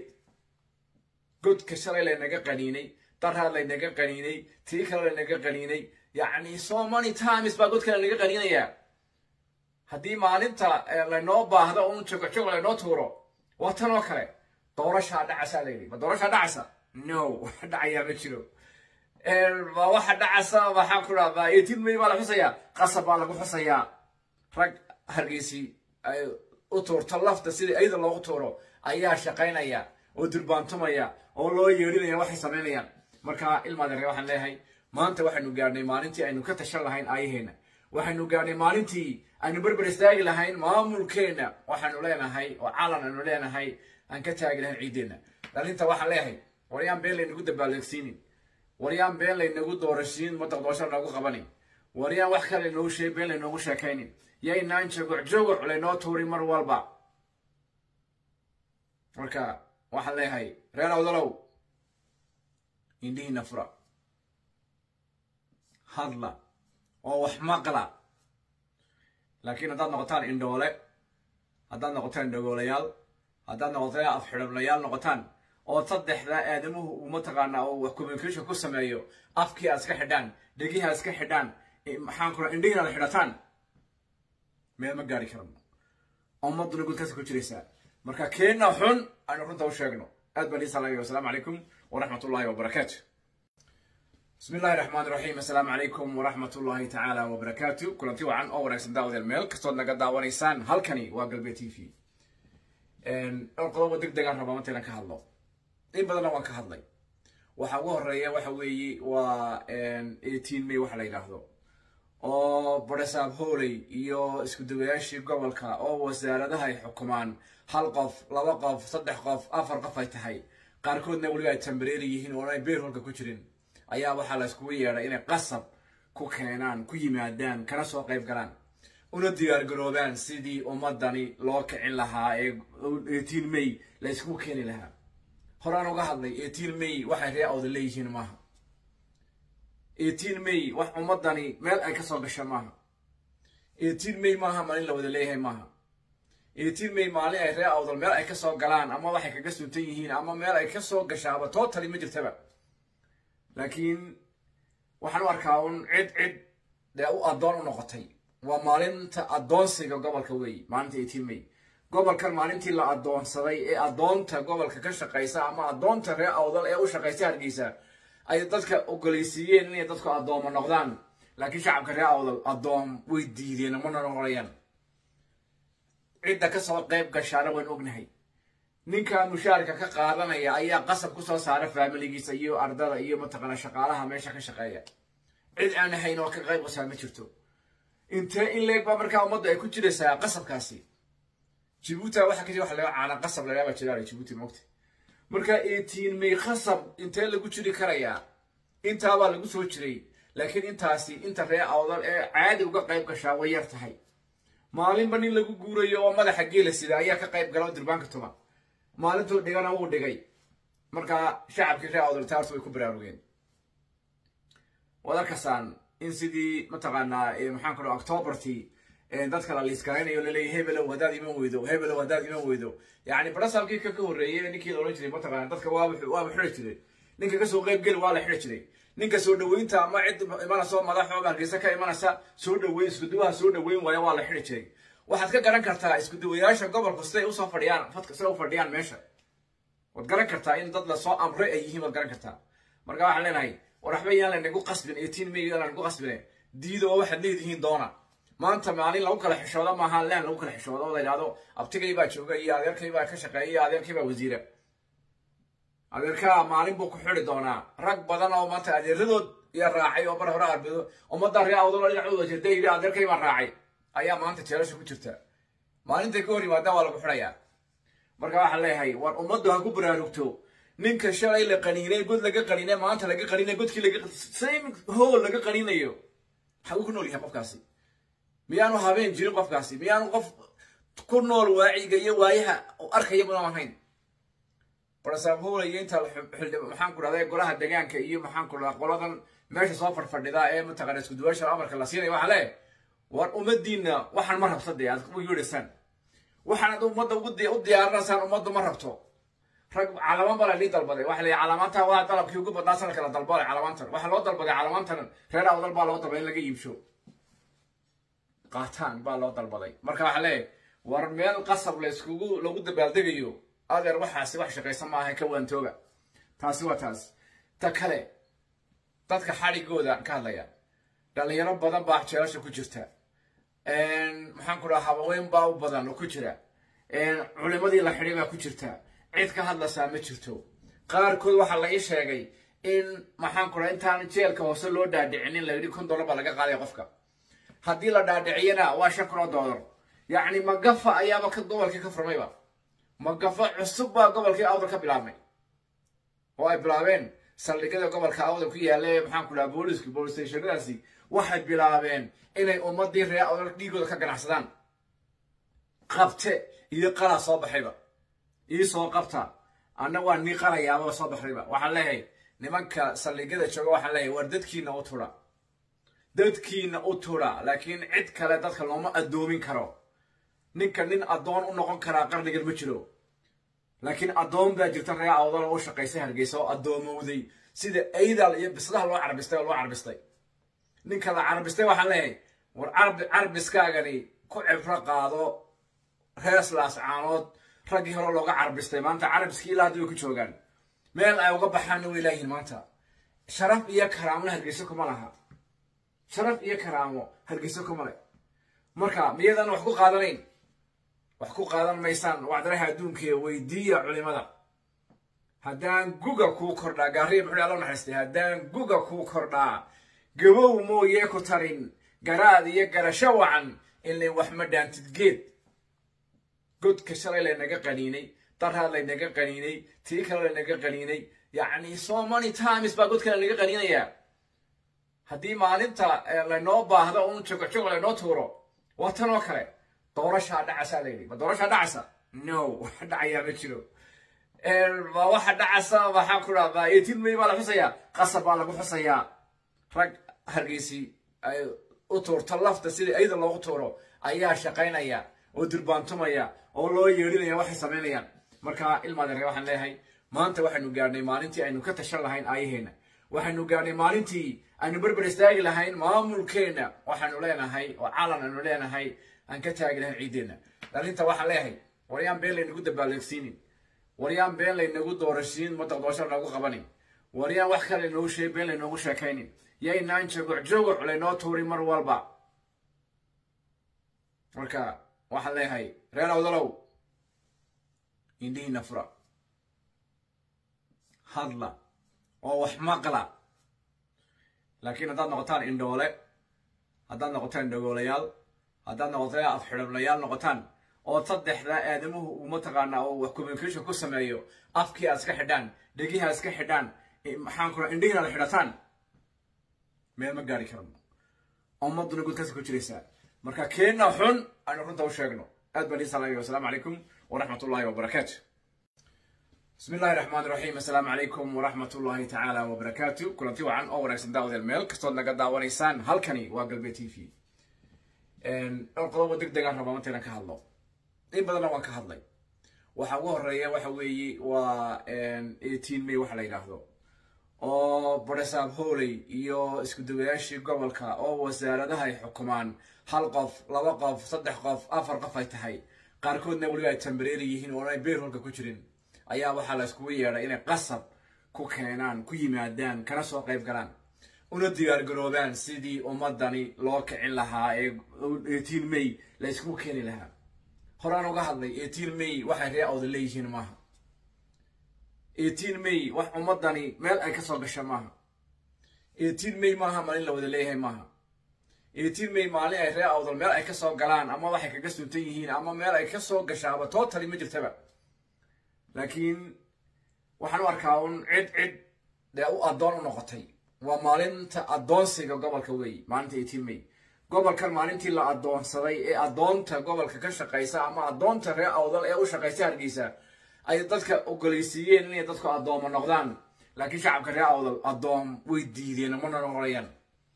godka shalay laynaga qaniinay daraad laynaga qaniinay tii kale laynaga qaniinay yacni so many times baa godka laynaga qaniinayaa haddii maalinta laynoo baahdo un jogojog laynoo tuuro waa tan oo kale doorashaa dhacasaa layidhi ma doorashaa dhacasa no wax dhacayaa ma jiro ma waxa dhacasa maxaa ku dhahdaa eighteen may baa la xusayaa qasab baa lagu xusayaa rag hargeysi ay u tuurto lafta sidii ayada loogu tuuro ayaa shaqaynaya oo durbaantumaya oo loo yeedhinaya waxay samaynayaan marka ilmaadeere waxaan leeyahay maanta waxaynu gaadhnay maalintii aynu ka tashan lahayn aayaheenna waxaynu gaadhnay maalintii aynu berber istaagi lahayn maamulkeenna waxaanu leenahay oo calan aynu leenahay aan ka taagi lahayn ciiddeenna dhalinta waxaan leeyahay waryaan been laynagu dabaaldeegsiinin waryaan been laynagu doorashiin madaqdoosho noogu qabanin waryaan wax kale laynoogu sheeg been laynoogu sheekaynin yaynaan jogoc jogoc laynoo tuurin mar walba marka waxaan leeyahay reer awdalow indhihiina fura hadla oo wax maqla laakiin haddaad noqotaan indhoole haddaad noqotaan indhogoolayaal haddaad noqotaan afxidhablayaal noqotaan oo saddexda aadamuhu uu mataqaanaa oo wax communication ku sameeyo afkii aad iska xidhaan dhegihi aad iska xidhaan maxaan kula indhihiin aad xidhataan meel ma gaari karano ummaduna gudkaasa ku jiraysaa marka keenna xun aynu runta u sheegno aad baan iisalaayo wasalaamu calaykum waraxmat ullahi wabarakaatu بسم الله الرحمن الرحيم السلام عليكم ورحمة الله تعالى وبركاته كلنتي وعن أو ونكسن داود الميل كستود نقد داوانيسان هالكني وقلبي تي في إن القضاء دق دقان ربما تينا كهالله إن بدنا وان كهالله waxa ugu horeeya waxa weeye waa eighteen may waxa la yidhaahdo oo baresaab hooley iyo isku dawayaashii gobolka oo wasaaradaha ay xukumaan hal qof laba qof saddex qof afar qof ay tahay qaarkoodna weliba ay tambareeri yihiin oo ay beer holka ku jirin ayaa waxaa la iskugu yeedhay inay qasab ku keenaan ku yimaadaan kana soo qayb galaan una diyaargaroobaan sidii ummadani loo kicin lahaa ee eighteen may la iskugu keeni lahaa horaan uga hadlay eighteen may waxay ree awda leeyihiin maaha eighteen may wax ummadani meel ay kasoo gasha maaha eighteen may maaha maalin la wada leeyahay maaha eighteen may maalin ay ree awdal meel ay kasoo galaan ama waxay kaga suntan yihiin ama meel ay kasoo gashaaba totally ma jirtaba laakiin waxaan u arkaa un cid cid dee u addoon u noqotay waa maalinta addoonsiga gobolka weeye maalinta eighteen may gobolkan maalintii la addoonsaday ee addoonta gobolka ka shaqaysa ama addoonta reer awdal ee u shaqaysa hargeysa ay dadka ogoleysiiyeen inay dadku addooma noqdaan laakiin shacabka reer awdal addoom way diideen mana noqonayaan cidda kasoo qayb gashaana waan ognahay ninka mushaarka ka qaadanaya ayaa qasab kusoo saara faamiligiisa iyo ardada iyo mataqaana shaqaalaha meesha ka shaqeeya cid aan ahayn oo ka qayb qasaa ma jirto intee in leeg baa markaa ummadda ay ku jiraysaa qasabkaasi jibuuti waxa kasi waxa laga caana qasab lagaaba jiraa jibuuti moogta marka eighteen may qasab intee lagu jiri karayaa intaabaa lagu soo jiray laakiin intaasi inta ree awdal ee caadi uga qayb gashaa way yar tahay maalinba nin lagu guurayo oo madaxa geela sida ayaa ka qayb gala oo durbaanka tuma maalintuu dhigana wuu dhigay markaa shacabkii ree awdal taartu way ku baraarugeen waad arkasaan in sidii mataqaanaa maxaan ku dhaha octobertii dadka la liiskaraynayo laleeyahy hebelow haddaad iman weydo hebelow haddaad iman weydo yacni barasaabkii ka ka horreeyey ninkii la odhan jiray mataqaana dadka waaba waaba xidhi jiray ninka kasoo qayb geli waa la xidhi jiray ninka soo dhaweynta ama cid imanaysa oo madaxo hargeysa ka imanaysa soo dhaweyn iskuduwaha soo dhaweyn waaya waa la xidhi jiray waxaad ka garan kartaa iskuduwayaasha gobolku siday usoo fadhiyaan fadka siday u fadhiyaan meesha waad garan kartaa in dad lasoo amre ay yihiin waad garan kartaa marka waxaan leenahay war waxba yaan lanagu qasbin eighteen may yaan lanagu qasbine diida oo waxaad leedihiin doona maanta maalin lagu kala xishoodo maaha leen lagu kala xishoodo oo la yidhahdo abtigay baa jooga iyo adeerkay baa ka shaqeeya iyo adeerkay baa wasiira adeerkaa maalin buu ku xidi doonaa rag badan oo maanta adeeradood iyo raacay oo bar hore arbeedo ummadda ree awdalo dhinacooda jirta yidhi adeerkay baan raacay ayaa maanta jeelasha ku jirta maalintay ka hor yimaadaan waa lagu xidhayaa marka waxaan leeyahay war ummaddu ha ku baraarugto ninka shalay la qaniinay god laga qaniinay maanta laga qaniinay godkii laga same hool laga qaniinayo xaguu ku nool yahay qofkaasi miyaanu habeen jirin qofkaasi miyaanu qof ku nool waaciga iyo waayaha arkaya mudan ahayn barasaab howla iyo inta maxaan ku dhahday golaha deegaanka iyo maxaan ku dhahdaa qoladan meesha soo fadhfadhida ee mataqana isku duwaasha amarka la siinaya waxaa leeyahay war ummadiina waxaan ma rabta dee aad u yeedhaysaan waxaanad ummadda u diyaarinaysaan ummaddu ma rabto rag calamaan baa lii dalbaday waxa la yidhi calamaanta waa dalabkii ugu badnaa sanadka la dalbaday calamaantan waxaa loo dalbaday calamaantan reer awdal baa loo dalbaday in laga iibsho qaataan baa loo dalbaday marka waxaa leeyahay war meel qasab la iskugu lagu dabaaldegayo adeer waxaasi wax shaqaysan maaha ka waantooga taasi waa taas ta kale dadka xadhigooda ka hadlaya dhalinyaro badan baa jeelasha ku jirta maxaan ku dhaha habaweyn baa u badan oo ku jira culimadii la xidhay baa ku jirta cid ka hadlaysaa ma jirto qaarkood waxaa la ii sheegay in maxaan ku dhaha intaan jeelka hoose loo dhaadhicinin la yidhi kun dollar baa laga qaadaya qofka haddii la dhaadhiciyana waa shan kun oo dollar yacni magafa ayaaba ka gobolkii ka furmayba magafa cusub baa gobolkii awdal ka bilaabmay oo ay bilaabeen saldhigyada gobolka awdal ku yaalla maxaan ku dhaha booliisku bolis stationadaasi waxay bilaabeen inay ummadii reer awdal dhiigooda ka ganacsadaan qabte iyo qalaa soo baxayba ii soo qabta anna waa nii qalayaababa soo baxdayba waxaan leeyahay nimanka saldhigyada jooga waxaan leeyahay war dadkiina u tudha dadkiina u tudha laakiin cid kale dadka looma addoomin karo ninka nin addoon u noqon karaa qarnigan ma jiro laakiin addoon baa jirta reer awdal oo u shaqaysay hargeysa oo addoomowday sida aydal iyo bislaha loo carbistay oo loo carbistay ninka la carbistay waxaan leeyahay war carbiskaagani ku cibro qaado reeslaas caanood raggii hore looga carbistay maanta carabiskii ilaa hadda way ku joogaan meel ay uga baxaanna way laayihin maanta sharaf iyo karaamona hargeyso kuma laha sharaf iyo karaamo hargeyso kuma le marka miyadan wax ku qaadanayn wax ku qaadan maysaan wacdaraha adduunka weydiiya culimada haddaan guga kuu kordhaa gaariya muxuu alla naxariistay haddaan guga kuu kordhaa gabow mooyee ku tarin garaad iyo garasho wacan ilay wax ma dhaantid geed godka shalay laynaga qaniinay daraad laynaga qaniinay tii kale laynaga qaniinay yacni so many times baa godka laynaga qaniinayaa haddii maalinta laynoo baahdo un jogojogo laynoo tuuro waa tan oo kale doorashaa dhacasaa layidhi ma doorashaa dhacasa no wax dhacayaa ma jiro ma waxa dhacasa waxaan ku dhahdaa eighteen may baa la xusayaa qasab baa lagu xusayaa rag hargeysi ay u tuurto lafta sidii ayada loogu tuuro ayaa shaqaynaya oo durbaantumaya oo loo yeedhinaya waxay samaynayaan marka ilmaadeere waxaan leeyahay maanta waxaynu gaadhnay maalintii aynu ka tashan lahayn aayaheenna waxaynu gaadhnay maalintii aynu berber istaagi lahayn maamulkeenna waxaanu leenahay oo calan aynu leenahay aan ka taagi lahayn ciiddeenna dhalinta waxaan leeyahay waryaan been laynagu dabaaldeegsiinin waryaan been laynagu doorashiin madaqdoosho loogu qabanin waryaan wax kale laynoogu sheeg been laynoogu sheekaynin yaynaan jogoc jogoc laynoo tuurin mar walba marka waxaan leeyahay reer awdalow indhihiina fura hadla oo wax maqla laakiin haddaad noqotaan indhoole haddaad noqotaan indhogoolayaal haddaad noqotaan afxidhablayaal noqotaan oo saddexda aadamuhu uu mataqaanaa oo wax communication ku sameeyo afkii aad iska xidhaan dhegihii aad iska xidhaan maxaan kula indhihiin aad xidhataan meel ma gaari karno ummadduna gudkaasi ku jiraysaa marka keenna xun aynu runta u sheegno aad baan iisalaayo wasalaamu calaykum waraxmat ullahi wabarakaatu بسم الله الرحمن الرحيم السلام عليكم ورحمة الله تعالى وبركاته كلنتي وعن أول رئيس داود الميل كستود نقد داوانيسان هالكني وقلبي تي في إن القضاء دق دقان ربما تينا كهالله إن بدنا وان كهالله waxa ugu horeeya waxa weeye waa eighteen may waxa la yidhaahdo oo baresaab hooley iyo isku dawayaashii gobolka oo wasaaradaha ay xukumaan hal qof laba qof saddex qof afar qof ay tahay qaarkoodna weliba ay tambareeri yihiin oo ay beerholka ku jirin ayaa waxaa la iskugu yeedhay inay qasab ku keenaan ku yimaadaan kana soo qayb galaan una diyaargaroobaan sidii ummadani loo kicin lahaa ee eighteen may la iskugu keeni lahaa horaan uga hadlay eighteen may waxay ree awda leeyihiin maaha eighteen may wax ummadani meel ay kasoo gasha maaha eighteen may maaha maalin la wada leeyahay maaha eighteen may maalin ay ree awdal meel ay kasoo galaan ama waxay kaga suntan yihiin ama meel ay kasoo gashaaba totally ma jirtaba laakiin waxaan u arkaa un cid cid dee u addoon u noqotay waa maalinta addoonsiga gobolka weey maalinta eighteen may gobolkan maalintii la addoonsaday ee addoonta gobolka ka shaqaysa ama addoonta reer awdal ee u shaqaysa hargeysa ay dadka ogoleysiiyeen inay dadku addoomo noqdaan laakiin shacabka reer awdal addoom way diideen mana noqonayaan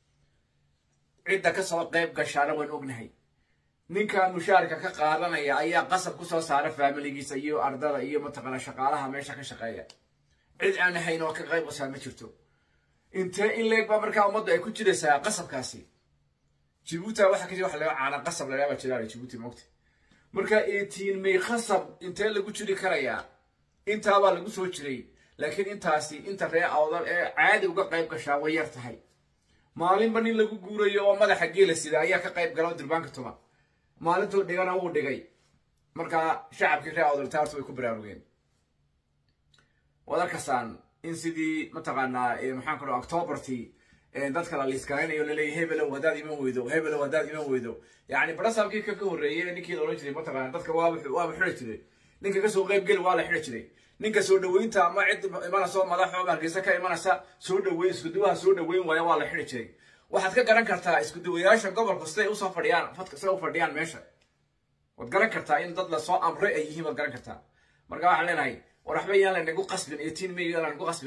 cidda kasoo qayb gashaana waan ognahay ninka mushaarka ka qaadanaya ayaa qasab kusoo saara faamiligiisa iyo ardada iyo mataqaana shaqaalaha meesha ka shaqeeya cid aan ahayn oo ka qayb qasaa ma jirto intee in leeg baa markaa ummaddu ay ku jiraysaa qasabkaasi jibuuti waxa kasi waxa laga caana qasab lagaaba jiraa jibuuti moogta marka eighteen may qasab intee lagu jiri karayaa intaabaa lagu soo jiray laakiin intaasi inta ree awdal ee caadi uga qayb gashaa way yar tahay maalinba nin lagu guurayo oo madaxa geela sida ayaa ka qayb gala oo durbaanka tuma maalintuu dhigana wuu dhigay markaa shacabkii ree awdal taartu way ku baraarugeen waad arkasaan in sidii mataqaanaa maxaan ku dhaha octobertii dadka la liiskaraynayo laleeyahy hebelow haddaad iman weydo hebelow haddaad iman weydo yacni barasaabkii ka ka horreeyay ninkii la odhan jiray mataqaana dadka waaba waaba xidhi jiray ninka kasoo qayb geli waa la xidhi jiray ninka soo dhaweynta ama cid imanaysa oo madaxo hargeysa ka imanaysa soo dhaweyn iskuduwaha soo dhaweyn waaya waa la xidhi jiray waxaad ka garan kartaa iskuduwayaasha gobolku siday usoo fadhiyaan fadka siday u fadhiyaan meesha waad garan kartaa in dad lasoo amray ay yihiin waad garan kartaa marka waxaan leenahay war waxba yaan laynagu qasbin eighteen may yaan laynagu qasbine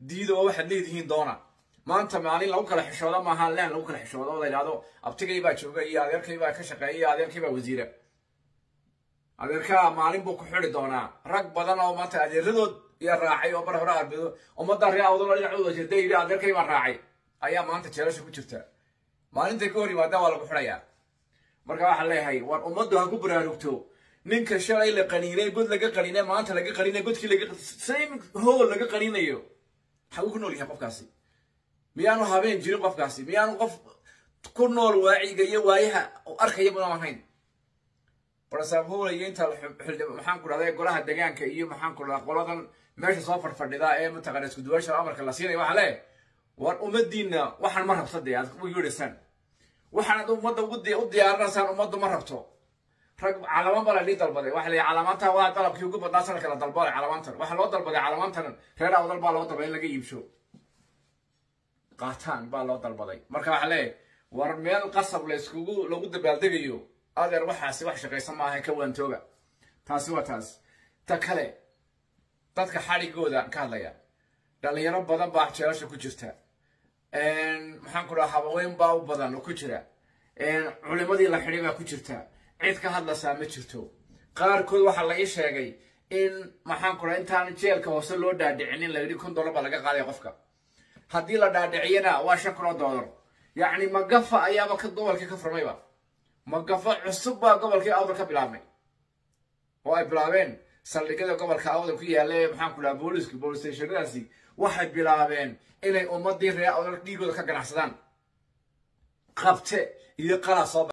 diida oo waxaad leedihiin doona maanta maalin lagu kala xishoodo maaha leen lagu kala xishoodo oo la yidhahdo abtigay baa jooga iyo adeerkay baa ka shaqeeya iyo adeerkay baa wasiira adeerkaa maalin buu ku xidi doonaa rag badan oo maanta adeeradood iyo raacay oo bar hore arbedo ummadda ree awdalo dhinacooda jeeda yidhi adeerkay baan raacay ayaa maanta jeelasha ku jirta maalintay ka hor yimaadaan waa lagu xidhayaa marka waxaan leeyahay war ummaddu ha ku baraarugto ninka shalay la qaniinay god laga qaniinay maanta laga qaniinay godkii laga same hool laga qaniinayo maxaa uu ku nool yahay qofkaasi miyaanu habeen jirin qofkaasi miyaanu qof ku nool waaciga iyo waayaha arkaya mudan ahayn barsaabhowlaya inta maxaan ku dhahday golaha degaanka iyo maxaan ku dhahdaa qoladan meesha soo fadfadhida ee mataqana isku duwaasha amarka la siinaya waxaa lee war ummadiinna waxaan ma rabto dee aad u yeedhaysaan waxaanad ummadda u diyaarinaysaan ummaddu ma rabto rag calamaan baa la dhii dalbaday waxa la yidhi calamaanta waa dalabkii ugu badnaa sanadka la dalbaday calamaantan waxaa loo dalbaday calamaantan reer awdal baa loo dalbaday in laga iibsho qaataan baa loo dalbaday marka waxaa leeyahay war meel qasab la iskugu lagu dabaaldegayo adeer waxaasi wax shaqaysan maaha ka waantooga taasi waa taas ta kale dadka xadhigooda ka hadlaya dhalinyaro badan baa jeelasha ku jirta maxaan ku dhaha habaweyn baa u badan oo ku jira culimadii la xidhay baa ku jirta cid ka hadlaysaa ma jirto qaarkood waxaa la ii sheegay in maxaan ku dhaha intaan jeelka hoose loo dhaadhicinin la yidhi kun dollar baa laga qaadaya qofka haddii la dhaadhiciyana waa shan kun oo dollar yacni magafa ayaaba ka gobolkii ka furmayba magafa cusub baa gobolkii awdal ka bilaabmay oo ay bilaabeen saldhigyada gobolka awdal ku yaalla ee maxaan ku dhaha booliska boolis stationadaasi waxay bilaabeen inay ummadii reer awdal dhiigooda ka ganacsadaan qabte iyo qalaa soo